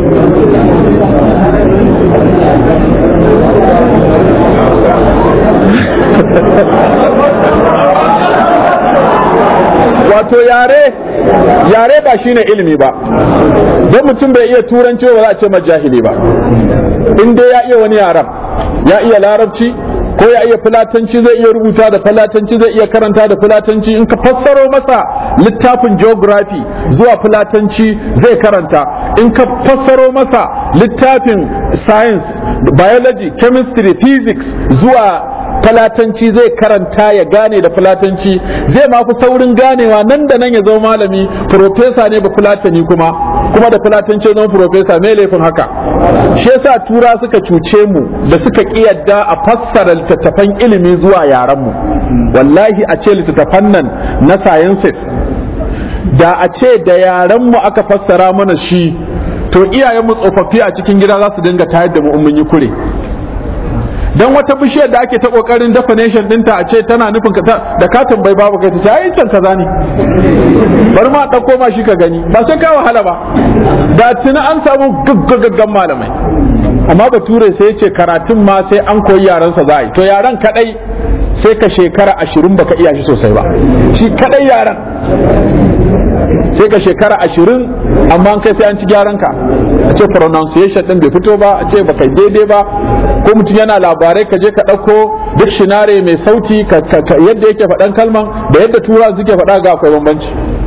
wato yare yare ba shine ilimi ba don mutum bai iya turanci ba za a ce majahili ba in dai ya iya wani yaran ya iya larabci ko ya iya fulatanci zai iya rubuta da fulatanci zai iya karanta da fulatanci in ka fassaro masa littafin geography zuwa fulatanci zai karanta in ka fassaro masa littafin science biology chemistry physics zuwa falatanci zai karanta ya gane da falatanci zai ma fi saurin ganewa nan da nan ya zama malami profesa ne ba fulatani kuma kuma da fulatanci zama profesa mai laifin haka shi yasa tura suka cuce mu da suka yadda a fassara littattafan ilimi zuwa yaran mu wallahi a ce littattafan nan na sciences da a ce da yaran mu aka fassara mana shi to iyayen mu tsofaffi a cikin gida za su dinga tayar da mu in mun yi kure dan wata bishiyar da ake ta kokarin definition dinta a ce tana nufin da ka tambayi babu kai ta ce ai can kaza ne bari ma dauko ma shi ka gani ba sai ka wahala ba da tuni an samu gaggagaggan malamai amma bature sai ya ce karatun ma sai an koyi yaransa za a yi to yaran kadai sai ka shekara ashirin baka iya shi sosai ba shi kadai yaran sai ka shekara ashirin amma kai sai an ci gyaran ka a ce pronunciation din bai fito ba a ce baka daidai ba ko mutum yana labarai ka je ka ɗauko dictionary mai sauti yadda yake faɗan kalman da yadda tura suke faɗa ga akwai bambanci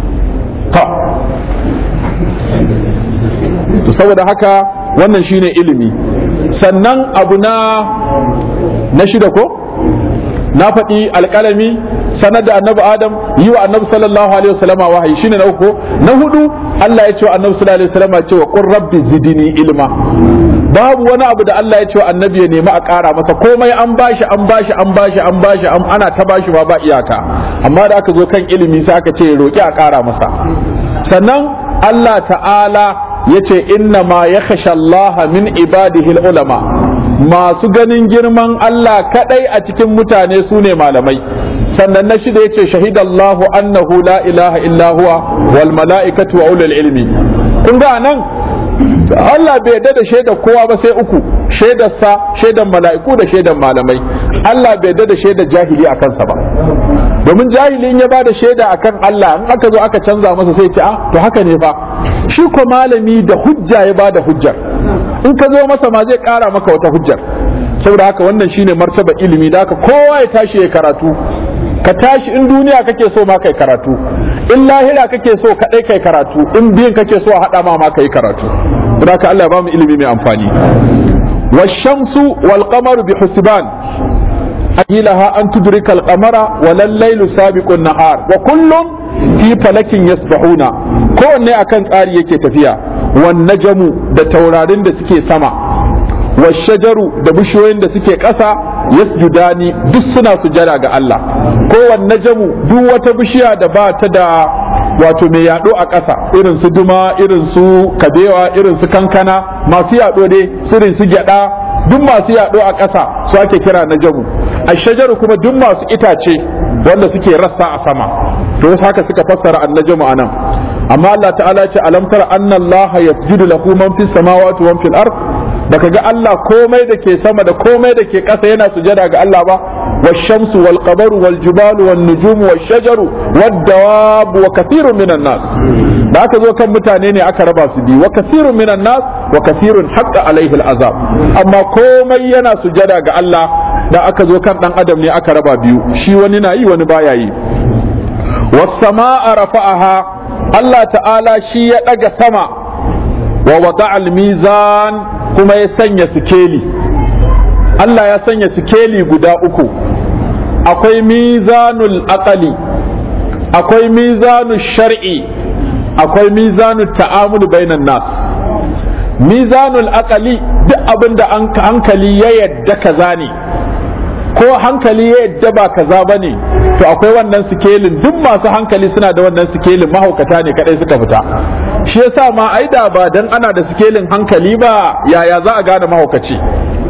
to saboda haka wannan shine ilimi sannan abu na na shida ko na faɗi alƙalami sanar da annabi adam yi wa annabi sallallahu alaihi wasallam wahayi shine na uku na hudu Allah ya ce wa annabi sallallahu alaihi wasallam cewa qur rabbi zidni ilma babu wani abu da Allah ya ce wa annabi ya nemi a ƙara masa komai an bashi an bashi an bashi an bashi an ana ta bashi ba ba iyaka amma da aka zo kan ilimi sai aka ce ya roki a ƙara masa sannan Allah ta'ala ya ce inna ma yakhsha Allah min ibadihi ulama masu ganin girman Allah kadai a cikin mutane su ne malamai sannan na shida yace shahidallahu annahu la ilaha illa huwa wal mala'ikatu wa ulul ilmi kun ga nan Allah bai yarda da shaidar kowa ba sai uku shaidar sa shaidar mala'iku da shaidar malamai Allah bai yarda da shaidar jahili a kansa ba domin jahili in ya bada shaida akan Allah in aka zo aka canza masa sai ce ah to haka ne fa shi ko malami da hujja ya bada hujjar in ka zo masa ma zai kara maka wata hujjar saboda haka wannan shine martaba ilimi da haka kowa ya tashi ya karatu ka tashi in duniya kake so ma kai karatu in lahira kake so kadai kai karatu in biyan kake so a hada ma ma kai karatu don haka Allah ya ba mu ilimi mai amfani والشمس والقمر بحسبان أهلها أن تدرك القمر ولا الليل سابق النهار وكل في فلك يسبحون كون أكن tsari yake tafiya والنجم da taurarin da suke sama والشجر da bishiyoyin da suke ƙasa yasjudani duk suna sujada ga Allah kowanne najamu duk wata bishiya da ba ta da wato mai yaɗo a ƙasa irin su duma irin su kabewa irin su kankana masu yaɗo dai irin su gyaɗa duk masu yaɗo a ƙasa su ake kira najamu a shajaru kuma duk masu itace wanda suke rassa a sama to wasu haka suka fassara annajamu anan amma Allah ta'ala ce alam tara anna Allah yasjudu lahu man fis samawati wa man fil ard baka ga Allah komai da ke sama da komai da ke ƙasa yana sujada ga Allah ba والشمس والقمر والجبال والنجوم والشجر والدواب وكثير من الناس da aka zo kan mutane ne aka raba su biyu wa kasirun minan nas wa kasirun haqqa alaihi al'azab amma komai yana sujada ga Allah da aka zo kan dan adam ne aka raba biyu shi wani na yi wani baya yi was samaa rafa'aha Allah ta'ala shi ya daga sama wa wada'a al-mizan kuma ya sanya sikeli Allah ya sanya sikeli guda uku akwai mizanul aqali akwai mizanul shar'i akwai mizanul ta'amul bainan nas mizanul aqali duk abin da hankali ya yadda kaza ne ko hankali ya yadda ba kaza ba ne to akwai wannan sikelin duk masu hankali suna da wannan sikelin mahaukata ne kadai suka fita shi yasa ma aida ba dan ana da sikelin hankali ba yaya za a gane mahaukaci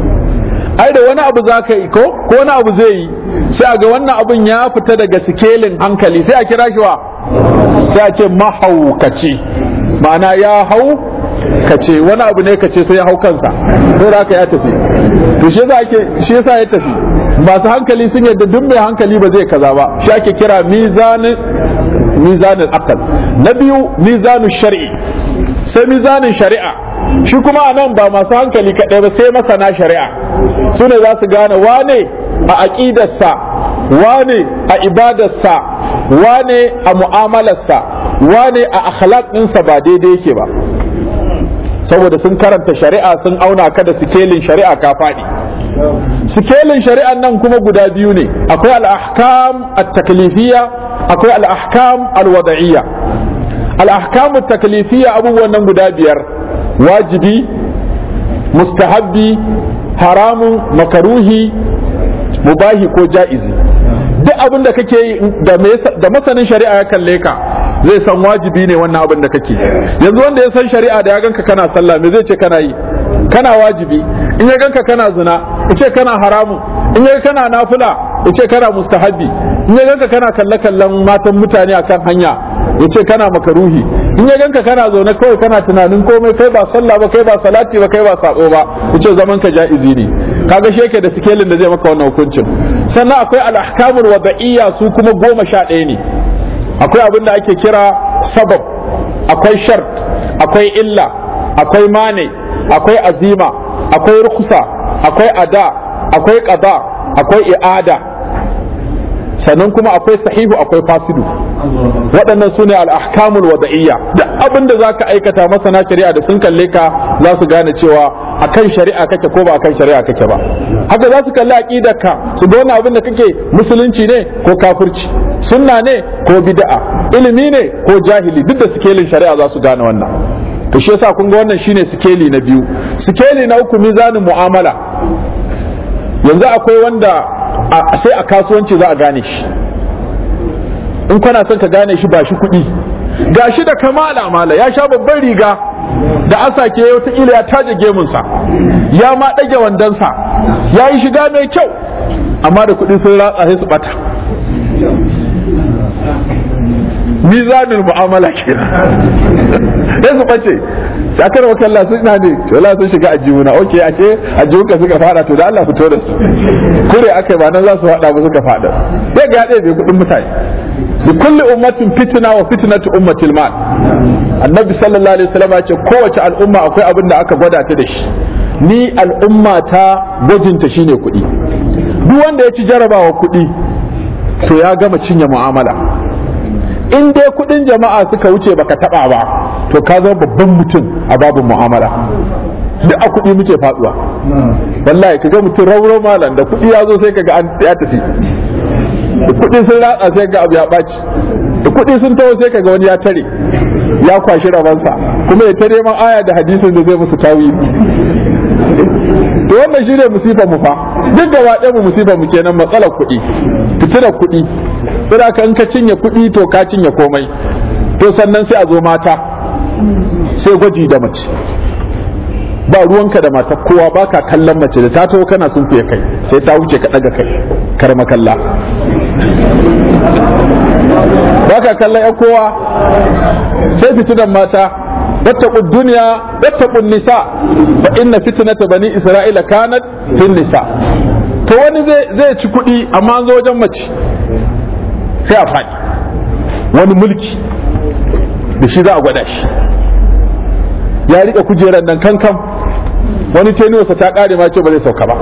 ai da wani abu za ka yi ko ko wani abu zai yi sai a ga wannan abun ya fita daga sikelin hankali sai a kira shi wa sai a ce mahaukaci ma'ana ya hau kace wani abu ne kace sai ya hau kansa sai da ya tafi to shi yasa ake shi yasa ya tafi masu hankali sun yadda duk mai hankali ba zai kaza ba shi ake kira mizanin mizanin akal na biyu mizanin shari'i sai mizanin shari'a shi kuma a nan ba masu hankali kaɗai ba sai masana shari'a su ne za su gane wane a aƙidarsa wane a ibadarsa wane a mu'amalarsa wane a akhlaq ɗinsa ba daidai yake ba saboda sun karanta shari'a sun auna ka da sikelin shari'a ka faɗi sikelin shari'an nan kuma guda biyu ne akwai al-ahkam at-taklifiyya akwai al-ahkam al-wada'iyya al-ahkam at-taklifiyya abubuwan nan guda biyar wajibi mustahabbi haramun makaruhi mubahi ko ja'izi duk abin da kake yi da masanin shari'a ya kalle ka zai san wajibi ne wannan abin da kake yanzu wanda ya san shari'a da ya ganka kana sallah me zai ce kana yi kana wajibi in ya ganka kana zina ya ce kana haramun in ya kana nafila ya ce kana mustahabbi in ya ganka kana kalle kallon matan mutane akan hanya ya ce kana makaruhi in ya ganka kana zaune kawai kana tunanin komai kai ba sallah ba kai ba salati ba kai ba sako ba ya ce zaman ka ja'izi ne kaga shi yake da sikelin da zai maka wannan hukuncin sannan akwai al-ahkamul wada'iyya su kuma goma sha ɗaya ne akwai abin da ake kira sabab akwai shart akwai illa akwai mane akwai azima akwai rukusa akwai ada akwai qada akwai i'ada sannan kuma akwai sahihu akwai fasidu waɗannan su ne al'ahkamul wada'iyya duk abin da za ka aikata masana shari'a da sun kalle ka za su gane cewa akan shari'a kake ko ba akan shari'a kake ba haka za su kalli aqidarka su ga wani abin da kake musulunci ne ko kafirci sunna ne ko bid'a ilimi ne ko jahili duk da sikelin shari'a za su gane wannan to shi yasa kun ga wannan shine sikeli na biyu sikeli na uku mizanin mu'amala yanzu akwai wanda sai a kasuwanci za a gane shi in kana son ka gane shi ba shi kuɗi ga shi da kamala mala ya sha babban riga da asake wataƙila ya taje gemunsa ya ma ɗage wandonsa ya yi shiga mai kyau amma da kuɗi sun ratsa sai su ɓata mizanin mu'amala kenan sai su ɓace shakar wa kalla sun na ne wala sun shiga a jimuna ok ashe a jimunka suka fada to da Allah fito da su kure aka yi ba nan za su fada ba suka fada sai ga ɗaya bai kudin mutane bi kulli ummatin fitna wa fitnatu ummatil mal annabi sallallahu alaihi wasallam ya ce kowace al'umma akwai abin da aka gwada ta da shi ni al'umma ta gwajinta shine kuɗi duk wanda ya ci jarabawa kuɗi to ya gama cinye mu'amala in dai kudin jama'a suka wuce baka taba ba to ka zama babban mutum a babin mu'amala duk a kudi muke faduwa wallahi kaga mutum rauro malam da kudi ya zo sai kaga an ya tafi da kudi sun ratsa sai ga abu ya ɓaci da kudi sun taho sai kaga wani ya tare ya kwashi rabansa kuma ya tare man aya da hadisin da zai musu tawili to wannan shi ne musifar mu fa duk gaba ɗaya mu musifar mu kenan matsalar kuɗi fitilar kuɗi sai ka in ka cinye kuɗi to ka cinye komai to sannan sai a zo mata sai gwaji da mace ba ruwanka da matar kowa ba ka kallon mace da ta taho kana sun fiye kai sai ta wuce ka ɗaga kai kar makalla ba ka kallon yan kowa sai fitinan mata واتقوا الدنيا واتقوا النساء فإن فتنة بني إسرائيل كانت في النساء to wani zai ci kuɗi amma an zo wajen mace sai a faɗi wani mulki da shi za a gwada shi ya riƙe kujerar nan kankan wani tenuwarsa ta ƙare ma ce ba zai sauka ba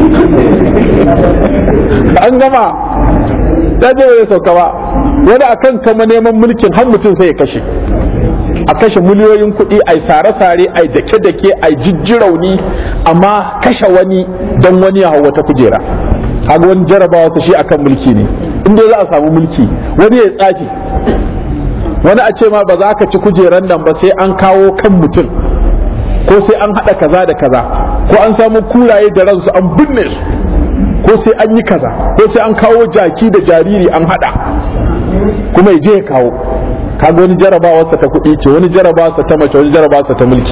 an gama ya ce ba zai sauka ba wani akan kama neman mulkin har mutum sai ya kashe a kashe miliyoyin kuɗi a sare-sare a dake-dake a jijjirauni amma kashe wani don wani ya hau wata kujera kaga wani jarabawa ta shi akan mulki ne inda za a samu mulki wani ya tsafi wani a ce ma ba za ka ci kujeran nan ba sai an kawo kan mutum ko sai an haɗa kaza da kaza ko an samu kuraye da ransu an binne su ko sai an yi kaza ko sai an kawo jaki da jariri an haɗa kuma ya je ya kawo kaga wani jarabawarsa ta kuɗi ce wani jarabawarsa ta mace wani jarabawarsa ta mulki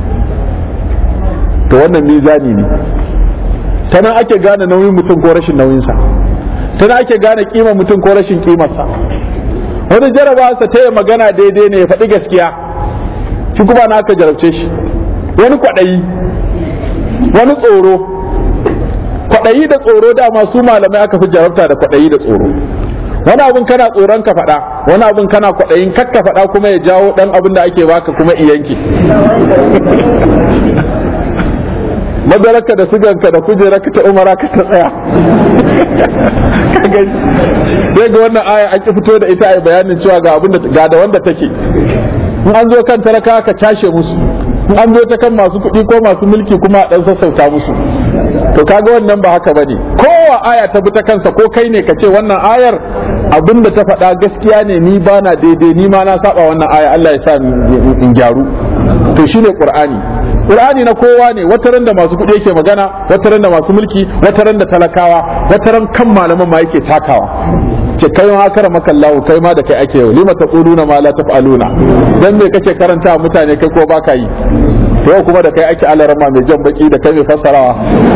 to wannan mizani ne ta nan ake gane nauyin mutum ko rashin nauyinsa ta nan ake gane kima mutum ko rashin kimarsa wani jarabawarsa ta yi magana daidai ne ya faɗi gaskiya shi kuma na aka jarabce shi wani kwaɗayi wani tsoro kwaɗayi da tsoro dama su malamai aka fi jarabta da kwaɗayi da tsoro wani abin kana tsoron ka faɗa wani abin kana kwaɗayin kakka faɗa kuma ya jawo ɗan abin da ake baka kuma iyanki madaraka da siganka da kujerarka ta umara ka ta tsaya sai ga wannan aya an ki fito da ita a bayanin cewa ga abin da ga da wanda take in an zo kan talaka ka cashe musu in an zo ta kan masu kuɗi ko masu mulki kuma a ɗan sassauta musu to kaga wannan ba haka bane kowa aya ta bi ta kansa ko kai ne ka ce wannan ayar abinda ta faɗa gaskiya ne ni ba na daidai ni ma na saba wannan aya Allah ya sa in gyaru to shine qur'ani qur'ani na kowa ne wataran da masu kuɗi yake magana wataran da masu mulki wataran da talakawa wataran kan malaman ma yake takawa ce kai ma kara maka Allah kai ma da kai ake yau lima taquluna ma la taf'aluna dan me kace karanta mutane kai ko baka yi to yau kuma da kai ake alarama mai jan baki da kai mai fassarawa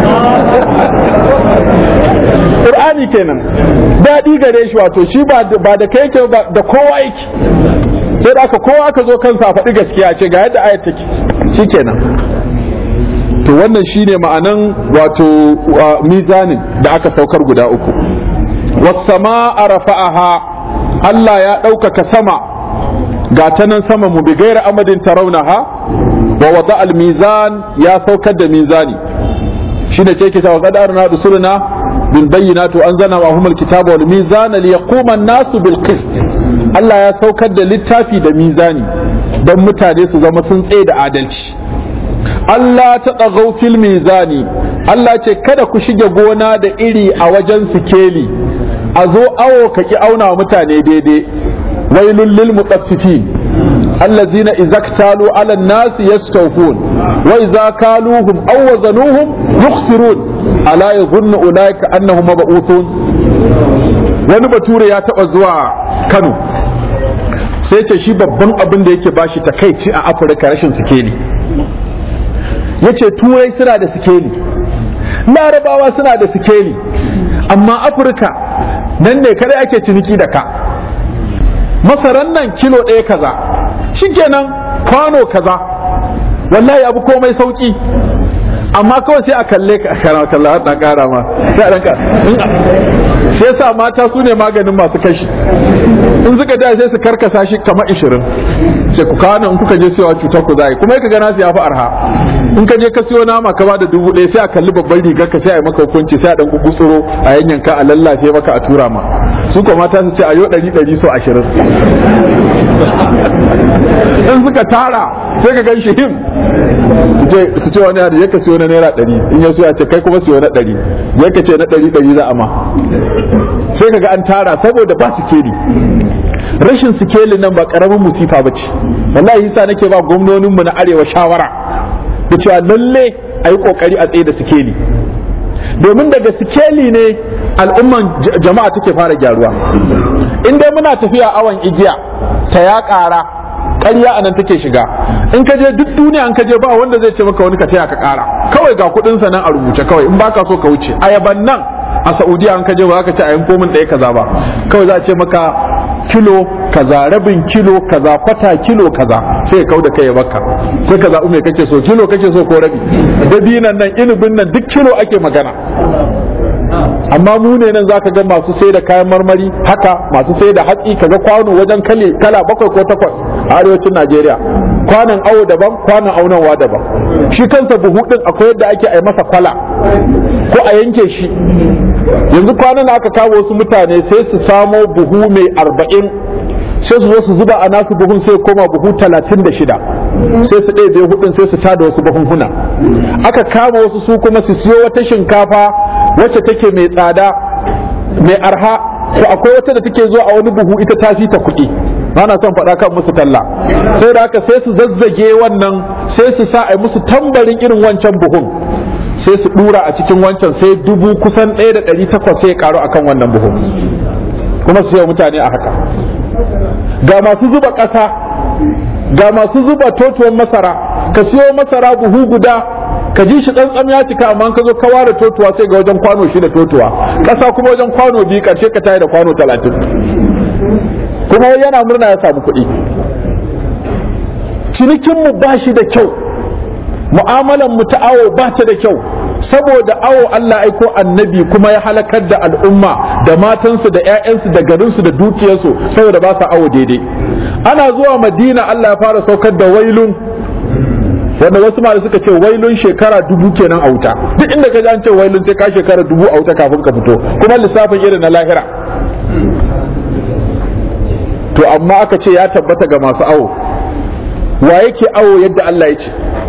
Qur'ani kenan daɗi gare shi wato shi ba da kai yake ba da kowa yake sai da aka kowa aka zo kansa a faɗi gaskiya ce ga yadda ayat take shikenan to wannan shine ma'anan wato mizanin da aka saukar guda uku was-sama'a rafa'aha Allah ya ɗaukaka sama ga ta nan sama mu bi gaira amadin tarawnaha wa wada al-mizan ya saukar da mizani shine ce kita wa qad arna rusuluna bil bayyinati wa anzalna wa humul kitaba wal mizana liyaquma an-nasu bil qist Allah ya saukar da littafi da mizani don mutane su zama sun tsaye da adalci Allah ta ɗagau fil mizani Allah ce kada ku shige gona da iri a wajen sikeli a zo awo ka ki auna wa mutane daidai wailul lil mutaffifin الذين إذا اكتالوا على الناس يستوفون وإذا كالوهم أو وزنوهم يخسرون ألا يظن أولئك أنهم مبعوثون wani bature ya taɓa zuwa kano sai ce shi babban abin da yake bashi takaici a afirka rashin sikeli ya ce turai suna da sikeli larabawa suna da sikeli amma afirka nan ne kare ake ciniki da ka masaran nan kilo ɗaya kaza shikenan kwano kaza wallahi abu komai sauki amma kawai sai a kalle ka kana kalla har dan kara ma sai a danka sai yasa mata su ne maganin masu kashi in suka da sai su karkasa shi kamar 20 sai ku kawo in kuka je sayawa cutar ku zai kuma ka gana su yafi arha in ka je ka siyo nama ka ba da dubu ɗaya sai a kalli babban rigar ka sai a yi maka hukunci sai a ɗan gugutsuro a yanyanka a lallafe maka a tura ma su kuma mata su ce a yau ɗari ɗari so ashirin in suka tara sai ka gan shi him su ce wani yadda yaka siyo na naira ɗari in ya so ya ce kai kuma siyo na ɗari yaka ce na ɗari ɗari za a ma sai ka ga an tara saboda ba su keri rashin sikeli nan ba karamin musifa ba ce wallahi yasa nake ba gwamnoninmu na arewa shawara da cewa lalle a yi kokari a tsaye da sikeli domin daga sikeli ne al'umman jama'a take fara gyaruwa in dai muna tafiya awon igiya ta ya ƙara ƙarya a nan take shiga in ka je duk duniya in ka je ba wanda zai ce maka wani ka taya ka ƙara kawai ga kuɗinsa nan a rubuce kawai in baka so ka wuce ayaban nan a saudiya an ka je ba za ka ce a yanko min ɗaya kaza ba kawai za a ce maka kilo kaza rabin kilo kaza kwata kilo kaza sai ya kauda kai ya baka sai ka zaɓi mai kake so kilo kake so ko rabi dabinan nan inubin nan duk kilo ake magana amma mu ne nan zaka ga masu sai da kayan marmari haka masu sai da hatsi kaga kwano wajen kale kala bakwai ko takwas a arewacin Najeriya kwanan awo daban kwanan aunawa daban shi kansa buhu din akwai yadda ake ai masa kwala ko a yanke shi yanzu kwanan aka kawo wasu mutane sai su samo buhu mai arba'in sai su zo su zuba a nasu buhun sai koma buhu talatin da shida sai su ɗaya hudun sai su tada wasu buhunhuna aka kama wasu su kuma su siyo wata shinkafa wacce take mai tsada mai arha to akwai wata da take zuwa a wani buhu ita ta fi ta kuɗi ba na son faɗa kan musu talla sai da haka sai su zazzage wannan sai su sa a musu tambarin irin wancan buhun sai su ɗura a cikin wancan sai dubu kusan ɗaya da ɗari takwas sai ya ƙaru akan wannan buhun kuma su yi mutane a haka ga masu zuba ƙasa ga masu zuba totuwan masara ka siyo masara buhu guda ka ji shi tsantsam ya cika amma ka zo ka ware totuwa sai ga wajen kwano shi da totuwa ƙasa kuma wajen kwano biyu ƙarshe ka tayi da kwano talatin kuma yana murna ya samu kuɗi cinikinmu ba shi da kyau mu'amalan mu ta awo ba ta da kyau saboda awo Allah aiko annabi kuma ya halakar da al'umma da matansu da 'ya'yansu da garinsu da dukiyarsu saboda ba su awo daidai ana zuwa madina Allah ya fara saukar da wailun wanda wasu ma suka ce wailun shekara dubu kenan a wuta duk inda ka ji an ce wailun sai ka shekara dubu a wuta kafin ka fito kuma lissafin irin na lahira to amma aka ce ya tabbata ga masu awo wa yake awo yadda Allah ya ce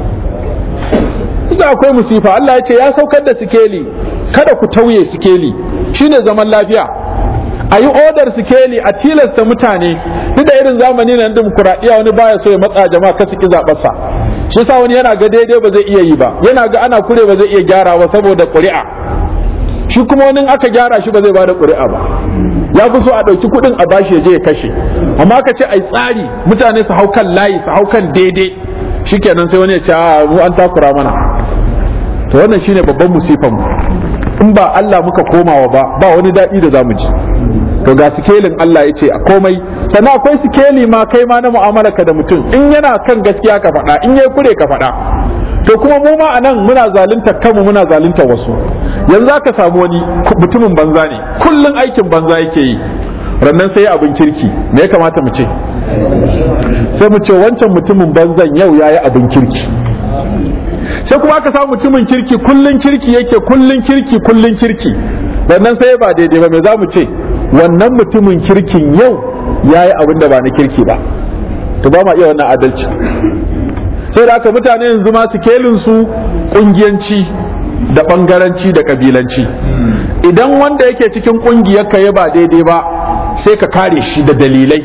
Kusa akwai musifa Allah ya ce ya saukar da sikeli kada ku tauye sikeli shine zaman lafiya a yi odar sikeli a tilasta mutane duk da irin zamani na dimokuraɗiyya wani baya so ya matsa jama'a ka ki zaɓarsa shi yasa wani yana ga daidai ba zai iya yi ba yana ga ana kure ba zai iya gyara ba saboda ƙuri'a shi kuma wani aka gyara shi ba zai bada ƙuri'a ba ya fi so a ɗauki kuɗin a bashi ya je ya kashe amma ka ce ai tsari mutane su hau kan layi su hau kan daidai shikenan sai wani ya ce a mu an takura mana to wannan shine babban musifan mu in ba Allah muka komawa ba ba wani daɗi da zamu ji to ga sikelin Allah ya ce a komai sannan akwai sikeli ma kai ma na mu'amalarka da mutum in yana kan gaskiya ka faɗa in yayi kure ka faɗa to kuma mu ma anan muna zalunta kanmu muna zalunta wasu yanzu aka samu wani mutumin banza ne kullun aikin banza yake yi rannan sai abin kirki me ya kamata mu ce sai mu ce wancan mutumin banzan yau yayi abin kirki sai kuma aka samu mutumin kirki kullun kirki yake kullun kirki kullun kirki rannan sai ba daidai ba me za mu ce wannan mutumin kirkin yau yayi abin da ba na kirki ba to ba ma iya wannan adalci sai da aka mutane yanzu ma kelin su kungiyanci da bangaranci da kabilanci idan wanda yake cikin kungiyar ka ya ba daidai ba sai ka kare shi da dalilai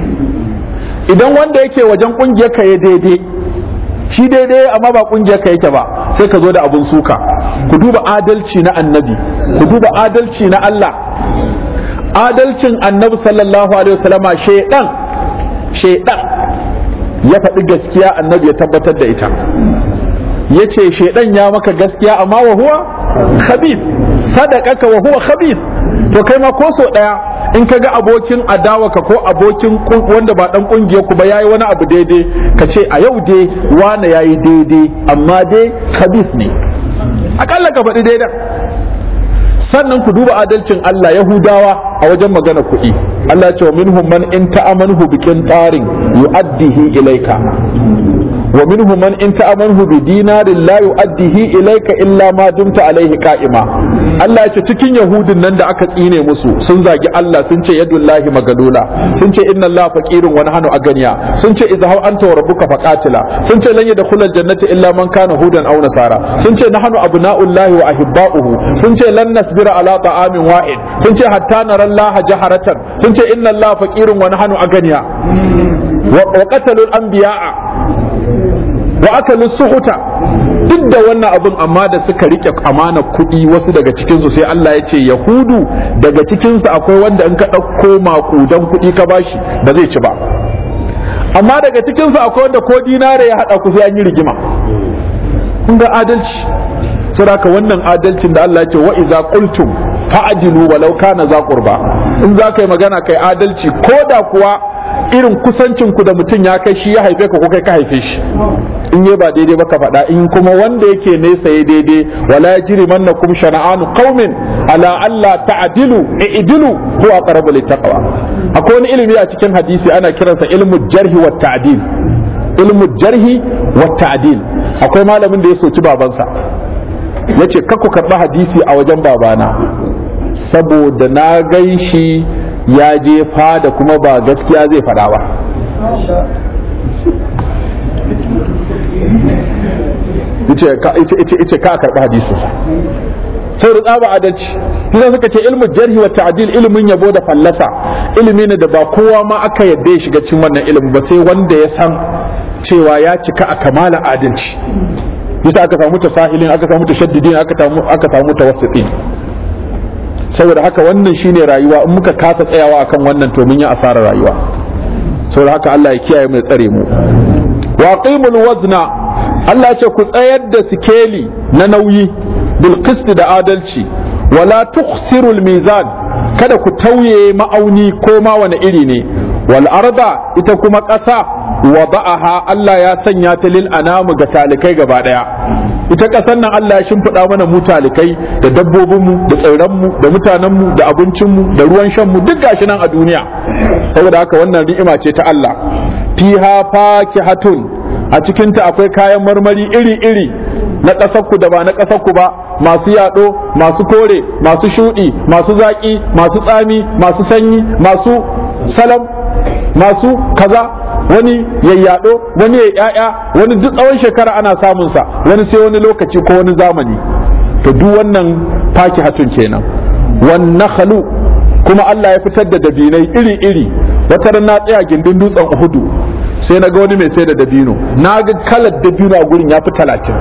idan wanda yake wajen kungiyar ka ya daidai shi daidai amma ba kungiyar ka yake ba sai ka zo da abun suka ku duba adalci na annabi ku duba adalci na Allah adalcin annabi sallallahu alaihi wasallama shedan shedan ya faɗi gaskiya annabi ya tabbatar da ita ya ce shaidan ya maka gaskiya amma wa huwa khabith sadaqaka wa huwa khabith to kai ma ko so daya in ka ga abokin adawaka ko abokin wanda ba dan kungiyar ku ba yayi wani abu daidai ka ce a yau dai wane yayi daidai amma dai khabith ne akalla ka faɗi daidai sannan ku duba adalcin Allah Yahudawa a wajen magana kuɗi Allah ya ce wa minhum man in ta'amanhu bikin tsarin yu'addihi ilaika wa minhum man in ta'amanhu bi dinarin la yu'addihi ilayka illa ma dumta alaihi qa'ima Allah ya ce cikin yahudin nan da aka tsine musu sun zagi Allah sun ce yadullahi magalula sun ce inna Allah faqirun wa nahnu aganiya sun ce idza anta wa rabbuka faqatila sun ce lan yadkhulul jannata illa man kana hudan aw nasara sun ce nahnu abna'ullahi wa ahibba'uhu sun ce lan nasbira ala ta'amin wahid sun ce hatta nara Allah jaharatan sun ce inna Allah faqirun wa nahnu aganiya wa qatalul anbiya'a wa akalu suhuta duk da wannan abin amma da suka rike amana kuɗi wasu daga cikinsu sai Allah ya ce yahudu daga cikinsu akwai wanda in ka ɗauko maƙudan kuɗi ka bashi ba zai ci ba amma daga cikinsu akwai wanda ko dinare ya haɗa ku sai an yi rigima kun ga adalci saboda wannan adalcin da Allah ya ce wa iza qultum fa'dilu walau kana za qurba in za ka yi magana kai adalci ko da kuwa irin kusancin ku da mutum ya kai shi ya haife ka ko kai ka haife shi in yi ba daidai ba ka faɗa in kuma wanda yake nesa ya daidai wala yajri mannakum shana'anu qaumin ala alla ta'dilu i'dilu huwa aqrabu littaqwa akwai wani ilimi a cikin hadisi ana kiransa ilmu jarhi wa ta'dil ilmu jarhi wa ta'dil akwai malamin da ya soki babansa yace kakku karɓi hadisi a wajen babana saboda na gan shi ya je fada kuma ba gaskiya zai faɗa ba ice ka karɓi hadisinsa sai da tsaba adalci kuma suka ce ilmu jarhi wa ta'dil ilimin yabo da fallasa ilimi ne da ba kowa ma aka yadda ya shiga cikin wannan ilimi ba sai wanda ya san cewa ya cika a kamala adalci bisa aka samu tasahilin aka samu tashaddidin aka samu aka samu tawassitin saboda haka wannan shine rayuwa in muka kasa tsayawa akan wannan to mun yi asarar rayuwa saboda haka Allah ya kiyaye mu ya tsare mu wa qimul wazna Allah ya ce ku tsayar da sikeli na nauyi bil qist da adalci wala tukhsirul mizan kada ku tauye ma'auni ko ma wani iri ne wal arda ita kuma ƙasa wada'aha Allah ya sanya ta lil anamu ga talikai gaba daya ita ƙasar nan Allah ya shimfiɗa mana mu talikai da dabbobinmu da tsirranmu da mutanenmu da abincinmu da ruwan shanmu duk gashi nan a duniya saboda haka wannan ni'ima ce ta Allah fiha fakihatun a cikinta akwai kayan marmari iri-iri na ƙasarku da ba na ƙasarku ba masu yaɗo masu kore masu shuɗi masu zaƙi masu tsami masu sanyi masu salam masu kaza wani yayyado wani ya yaya wani duk tsawon shekara ana samun sa wani sai wani lokaci ko wani zamani to duk wannan faki hatun kenan wan nakhlu kuma Allah ya fitar da dabinai iri iri wata ran na tsaya gindin dutsen Uhudu sai na ga wani mai sai da dabino na ga kalar dabino a gurin ya fi talatin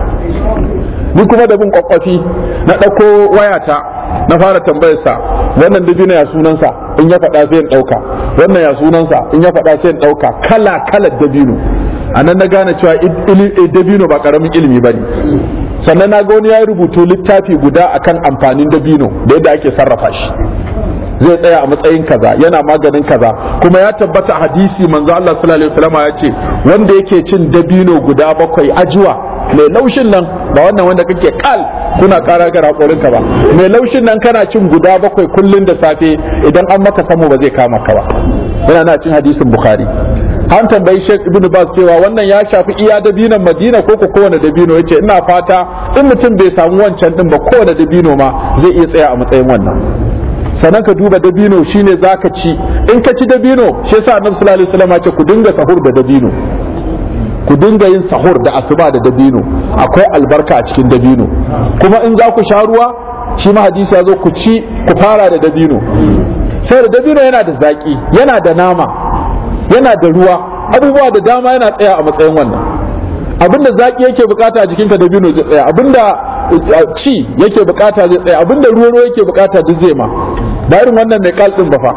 ni kuma da bin kwakwafi na ɗauko wayata na fara tambayarsa wannan dabino ya sunansa in ya faɗa sai in ɗauka wannan ya sunansa in ya faɗa sai in ɗauka kala kalar dabino a nan na gane cewa dabino ba ƙaramin ilimi ba ne sannan na ga wani ya rubutu littafi guda akan amfanin dabino da yadda ake sarrafa shi zai tsaya a matsayin kaza yana maganin kaza kuma ya tabbata hadisi manzo Allah sallallahu alaihi wasallam ya ce wanda yake cin dabino guda bakwai ajuwa mai laushin nan ba wannan wanda kake kal kuna kara ga rakorin ka ba mai laushin nan kana cin guda bakwai kullun da safe idan an maka samu ba zai kama ka ba yana na cin hadisin bukhari an tambayi Sheikh Ibn Baz cewa wannan ya shafi iya dabinon Madina ko ko kowane dabino yace ina fata in mutum bai samu wancan din ba kowane dabino ma zai iya tsaya a matsayin wannan sannan ka duba dabino shine zaka ci in ka ci dabino shi yasa Annabi sallallahu alaihi wasallam ya ce ku dinga sahur da dabino ku dinga yin sahur da asuba da dabino akwai albarka a cikin dabino kuma in za ku sha ruwa shi ma hadisi ya zo ku ci ku fara da dabino sai da dabino yana da zaki yana da nama yana da ruwa abubuwa da dama yana tsaya a matsayin wannan abinda zaki yake bukata a jikinka dabino zai tsaya abinda ci yake bukata zai tsaya abinda ruwa ruwa yake bukata duk zai ma ba irin wannan mai kal din ba fa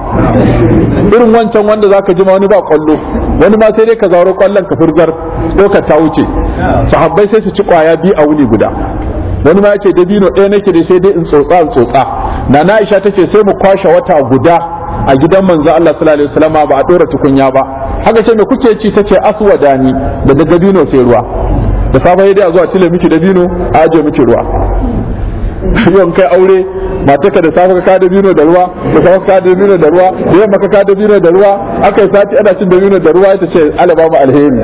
irin wancan wanda zaka ji ma wani ba kwallo wani ma sai dai ka zauro kwallon ka furgar dokar ta wuce sahabbai sai su ci kwaya biyu a wuni guda wani ma ya ce dabino ɗaya nake da sai dai in tsotsa in tsotsa na na Aisha tace sai mu kwashe wata guda a gidan manzo Allah sallallahu alaihi wasallam ba a dora tukunya ba haka ce me kuke ci tace aswadani da dabino sai ruwa da safe dai a zuwa cile miki dabino a aje miki ruwa yawan kai aure mataka da safe ka da bino da ruwa da safe ka da bino da ruwa da yamma ka da bino da ruwa aka yi sati ana cin da bino da ruwa ita ce ala ba mu alheri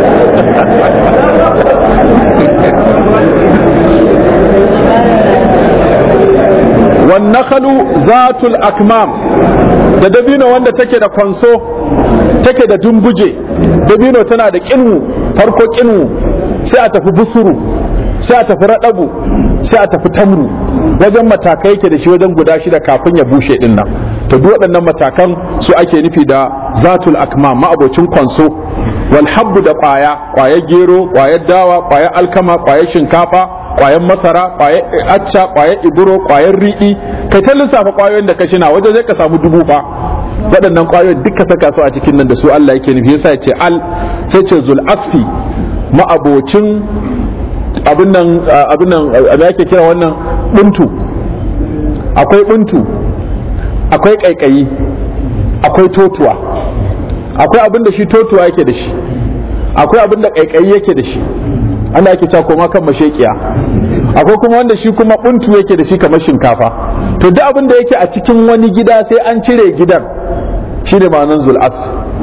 wan nakhalu zatul akmam da dabino wanda take da kwanso take da dumbuje dabino tana da kinwu farko kinwu sai a tafi busuru sai a tafi raɗabu sai a tafi tamru wajen matakai yake da shi wajen guda shida kafin ya bushe din nan to duk waɗannan matakan su ake nufi da zatul akmam ma'abocin kwanso wal habbu da ƙwaya ƙwayar gero ƙwayar dawa ƙwayar alkama ƙwayar shinkafa ƙwayar masara ƙwayar acca ƙwayar iburo ƙwayar riɗi kai ta lissafa ƙwayoyin da ka shina wajen zai ka samu dubu fa waɗannan ƙwayoyin duka saka su a cikin nan da su Allah yake nufi yasa ya ce al sai ce zul asfi ma'abocin abin nan abin nan da ake kira wannan buntu akwai buntu akwai kaikayi akwai totuwa akwai abin da shi totuwa yake da shi akwai abin da kaikayi yake da shi ana ake cewa koma kan mashekiya akwai kuma wanda shi kuma buntu yake da shi kamar shinkafa to duk abin da yake a cikin wani gida sai an cire gidan shine ma'anar zul'as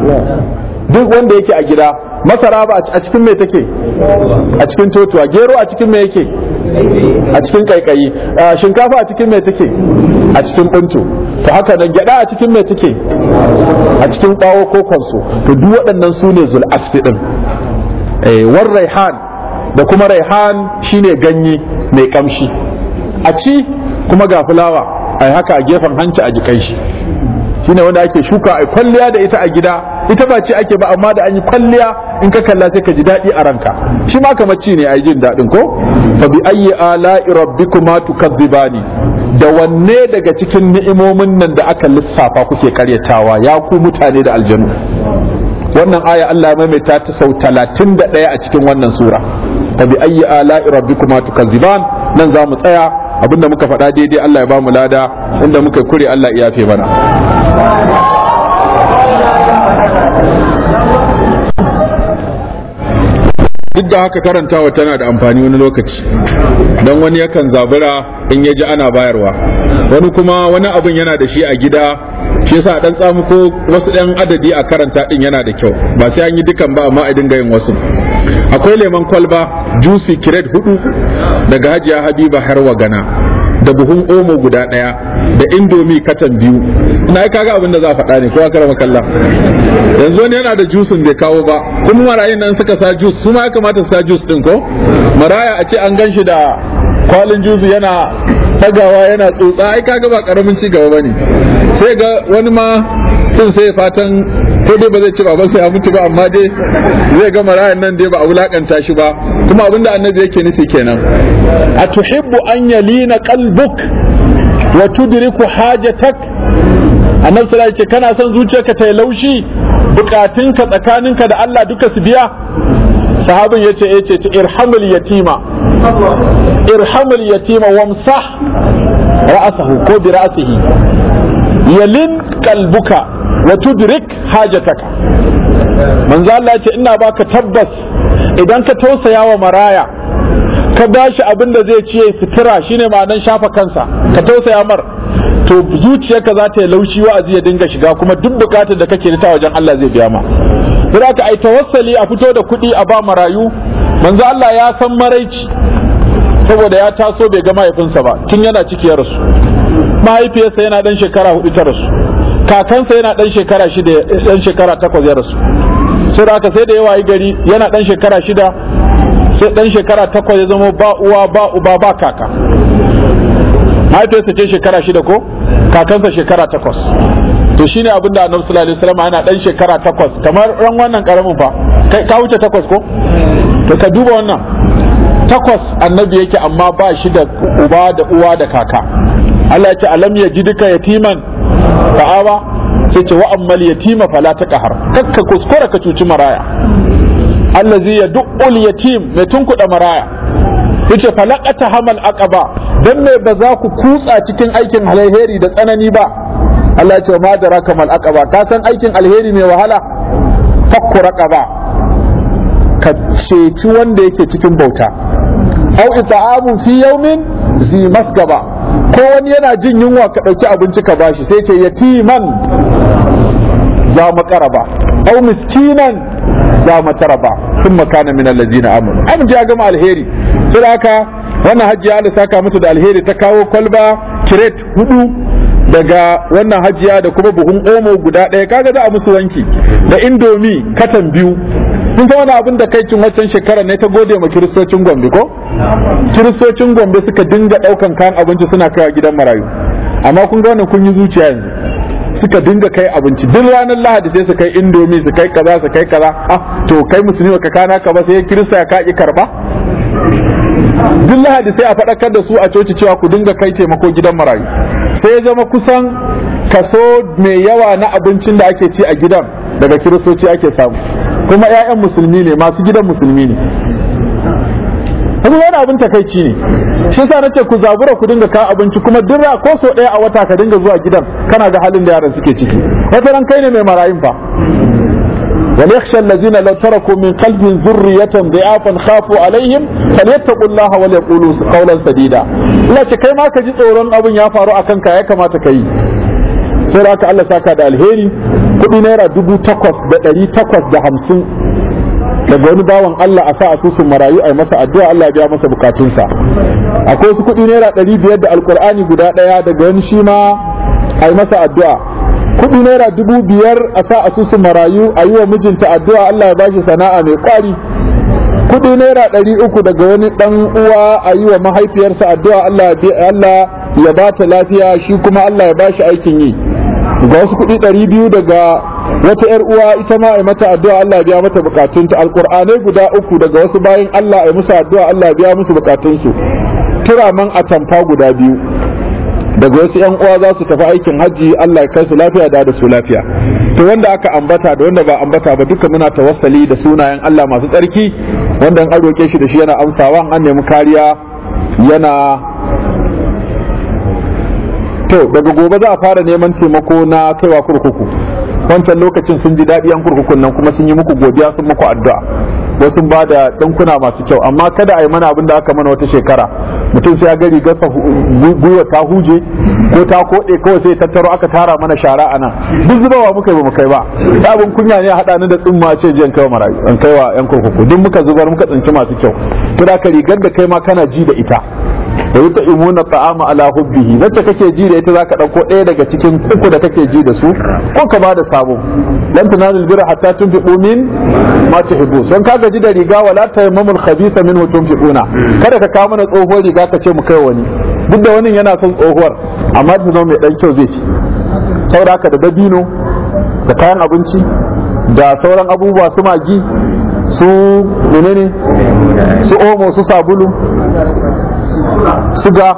duk wanda yake a gida masara ba a cikin me take a cikin totuwa gero a cikin me yake a cikin kaikayi shinkafa a cikin me take a cikin buntu to haka nan gyada a cikin me take a cikin bawo ko kwanso to duk waɗannan su ne zul asfi din eh war raihan da kuma raihan shine ganye mai kamshi a ci kuma ga fulawa ai haka a gefen hanci a jikan shi shine wanda ake shuka a kwalliya da ita a gida ita ba ce ake ba amma da an yi kwalliya in ka kalla sai ka ji daɗi a ranka shi ma kamar ci ne a jin daɗin ko fa bi ayyi ala'i rabbikuma tukazzibani da wanne daga cikin ni'imomin nan da aka lissafa kuke karyatawa ya ku mutane da aljanu wannan aya Allah ya maimaita ta sau 31 a cikin wannan sura fa bi ayyi ala'i rabbikuma tukazziban nan za mu tsaya abinda muka faɗa daidai Allah ya ba mu lada inda muka kure Allah ya yafe mana duk da haka karantawa tana da amfani wani lokaci don wani yakan zabura in ya ji ana bayarwa wani kuma wani abin yana da shi a gida shi yasa dan tsamu ko wasu ɗan adadi a karanta din yana da kyau ba sai an yi dukan ba amma a dinga yin wasu akwai lemon kwalba juicy kiret hudu daga hajiya habiba har gana da buhun omo guda ɗaya da indomi katan biyu ina kaga abin da za a faɗa ne ko aka rama kalla yanzu wani yana da jusin bai kawo ba kuma marayun nan suka sa jus su ma ya kamata su sa jus din ko maraya a ce an gan shi da kwalin jusu yana tagawa yana tsotsa ai kaga ba karamin ci gaba bane sai ga wani ma sun sai fatan ko dai ba zai ci baban sai ya mutu ba amma dai zai ga marayan nan dai ba a wulakanta shi ba kuma abinda annabi yake nufi kenan a tuhibbu an yalina qalbuk wa tudriku hajatak annabi sallallahu alaihi kana son zuciyarka ta yi laushi bukatunka tsakaninka da Allah duka su biya sahabin yace yace irhamul yatima irhamul yatima wamsah ra'sahu ko bi ra'sihi yalin qalbuka wa tudrik hajataka manzo Allah yace ina baka tabbas idan ka tausaya wa maraya ka bashi abin da zai ciye sutura shine ma'anan shafa kansa ka tausaya mar to zuciyarka za ta yi laushi wa'azi ya dinga shiga kuma duk bukatar da kake ta wajen Allah zai biya ma sai ka ai tawassali a fito da kuɗi a ba marayu manzo Allah ya san maraici saboda ya taso bai ga mahaifinsa ba tun yana ciki ya rasu mahaifiyarsa yana dan shekara hudu ta rasu kakansa yana dan shekara shida dan shekara takwas ya rasu sai da sai da yawa yi gari yana dan shekara shida sai dan shekara takwas ya zama ba uwa ba uba ba kaka mahaifiyarsa ce shekara shida ko kakansa shekara takwas to shine abin da annabi sallallahu alaihi wasallam yana dan shekara takwas kamar ran wannan karamin fa ka wuce takwas ko to ka duba wannan takwas annabi yake amma ba shi da uba da uwa da kaka Allah ya ce alam ya ji duka yatiman fa'awa sai ce wa ammal yatima fala taqhar kakka kuskura ka cuci maraya allazi yad'ul yatim mai tunkuda maraya yace falaqata hamal aqaba dan me ba za ku kutsa cikin aikin alheri da tsanani ba Allah ya ce ma daraka mal aqaba ka san aikin alheri mai wahala fakku raqaba ka ceci wanda yake cikin bauta au ita'amun fi yawmin zi masgaba ko wani yana jin yunwa ka ɗauki abinci ka bashi sai ce yatiman za makaraba au miskinan za mataraba sun makana min allazina amanu an ji ya gama alheri sai haka wannan hajjiya Allah saka musu da alheri ta kawo kwalba kiret hudu daga wannan hajiya da kuma buhun omo guda ɗaya kaga za a musu wanki da indomi katan biyu kun san wani abin da kai cin waccan shekarar ne ta gode ma kiristocin gombe ko kiristocin gombe suka dinga ɗaukan kayan abinci suna kaiwa gidan marayu amma kun ga wannan kun yi zuciya yanzu suka dinga kai abinci duk ranar lahadi sai su kai indomi su kai kaza su kai kaza ah to kai musulmi ka kana ka ba sai kirista ya kaki karba duk lahadi sai a faɗakar da su a coci cewa ku dinga kai taimako gidan marayu sai ya zama kusan kaso mai yawa na abincin da ake ci a gidan daga kiristoci ake samu kuma 'ya'yan musulmi ne masu gidan musulmi ne kuma wani abin takaici ne shi yasa nace ku zabura ku dinga kawo abinci kuma duk ko so ɗaya a wata ka dinga zuwa gidan kana ga halin da yaran suke ciki wata ran kai ne mai marayin fa وليخشى الذين لو تركوا من قلب ذرية ضعافا خافوا عليهم فليتقوا الله وليقولوا قولا سديدا لا kai ma ka ji tsoron abin ya faru akan ka ya kamata ka yi sai da Allah saka da alheri kudi naira dubu takwas da ɗari takwas da hamsin daga wani bawan Allah a sa asusun marayu a yi masa addu'a Allah ya biya masa bukatunsa akwai wasu kudi naira ɗari biyar da alkur'ani guda ɗaya daga wani shi ma a yi masa addu'a kudi naira dubu biyar a sa asusun marayu a yi wa mijinta addu'a Allah ya bashi sana'a mai kwari kudi naira ɗari uku daga wani ɗan uwa a yi wa mahaifiyarsa addu'a Allah ya ba ta lafiya shi kuma Allah ya bashi aikin yi ga wasu kudi ɗari biyu daga wata ‘yar uwa ita ma a mata addu'a Allah ya biya mata bukatunta alƙur'anai guda uku daga wasu bayan Allah ya musu addu'a Allah ya biya musu bukatunsu turaman atamfa guda biyu daga wasu yan uwa za su tafi aikin hajji Allah ya kai su lafiya da da su lafiya to wanda aka ambata da wanda ba ambata ba duka muna tawassali da sunayen Allah masu tsarki wanda an roke shi da shi yana amsawa an nemi kariya yana to daga gobe za a fara neman taimako na kaiwa kurkuku wancan lokacin sun ji daɗi an kurkukun nan kuma sun yi muku godiya sun muku addu'a wasu ba da ɗankuna masu kyau amma kada a yi mana abin da aka mana wata shekara mutum sai ya gari gasa gwiwa ta huje ko ta koɗe kawai sai tattaro aka tara mana shara a nan duk zubawa muka yi ba mu kai ba abin kunya ne haɗa ni da tsumma ce je in kai marayu in kai wa yan kurkuku duk muka zubar muka tsinci masu kyau to da ka rigar da kai ma kana ji da ita da wuta imuna ta'ama ala hubbihi wacce kake ji da ita zaka dauko ɗaya daga cikin uku da kake ji da su ko ka bada sabo lan tunalul birra hatta tunfiqu min ma tuhibbu son ka gaji da riga wala tayammamul khabitha minhu tunfiquna kada ka kawo mana tsohuwar riga ka ce mu kai wani duk da wani yana son tsohuwar amma ta zama mai dan kyau zai ci saboda haka da dabino da kayan abinci da sauran abubuwa su magi su menene su omo su sabulu suga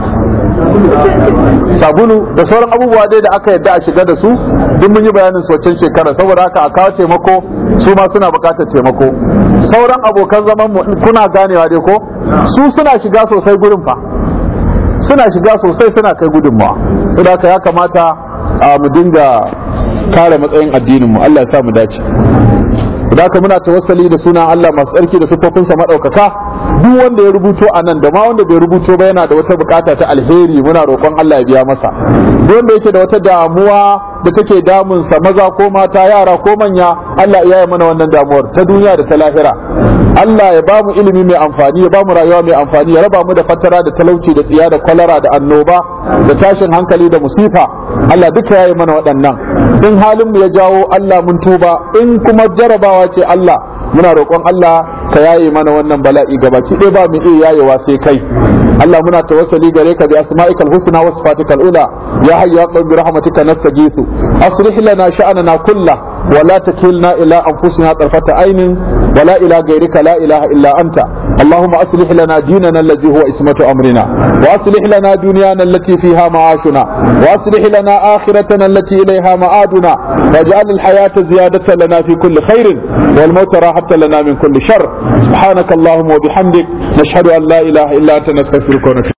sabulu da sauran abubuwa dai da aka yadda a shiga da su duk mun yi bayanin su waccan shekara saboda haka a kawo taimako su ma suna bukatar taimako sauran abokan zaman mu kuna ganewa dai ko su suna shiga sosai gurin fa suna shiga sosai suna kai gudunmawa saboda haka ya kamata mu dinga kare matsayin addinin mu Allah ya sa mu dace da haka muna tawassali da sunan Allah masu tsarki da siffofinsa maɗaukaka duk wanda ya rubuto a nan da ma wanda bai rubuto ba yana da wata bukata ta alheri muna roƙon Allah ya biya masa duk wanda yake da wata damuwa da take damunsa maza ko mata yara ko manya Allah ya yi mana wannan damuwar ta duniya da ta lahira Allah ya bamu ilimi mai amfani ya bamu rayuwa mai amfani ya raba mu da fatara da talauci da tsiya da kwalara da annoba da tashin hankali da musifa Allah duka ya yi mana waɗannan in halin mu ya jawo Allah mun tuba in kuma jarabawa ce Allah muna roƙon Allah ka yaye mana wannan bala'i gabaki ɗaya ba mu iya yayewa sai kai Allah muna tawassali gare ka bi asma'ikal husna wa sifatikal ula ya hayyu ya qayyum bi rahmatika nastaghithu aslih lana sha'anana kullah wa la takilna ila anfusina tarfata aynin wa la ila ghayrika la ilaha illa anta اللهم أصلح لنا ديننا الذي هو اسمة أمرنا وأصلح لنا دنيانا التي فيها معاشنا وأصلح لنا آخرتنا التي إليها مآدنا واجعل الحياة زيادة لنا في كل خير والموت راحة لنا من كل شر سبحانك اللهم وبحمدك نشهد أن لا إله إلا أنت نستغفرك ونتوب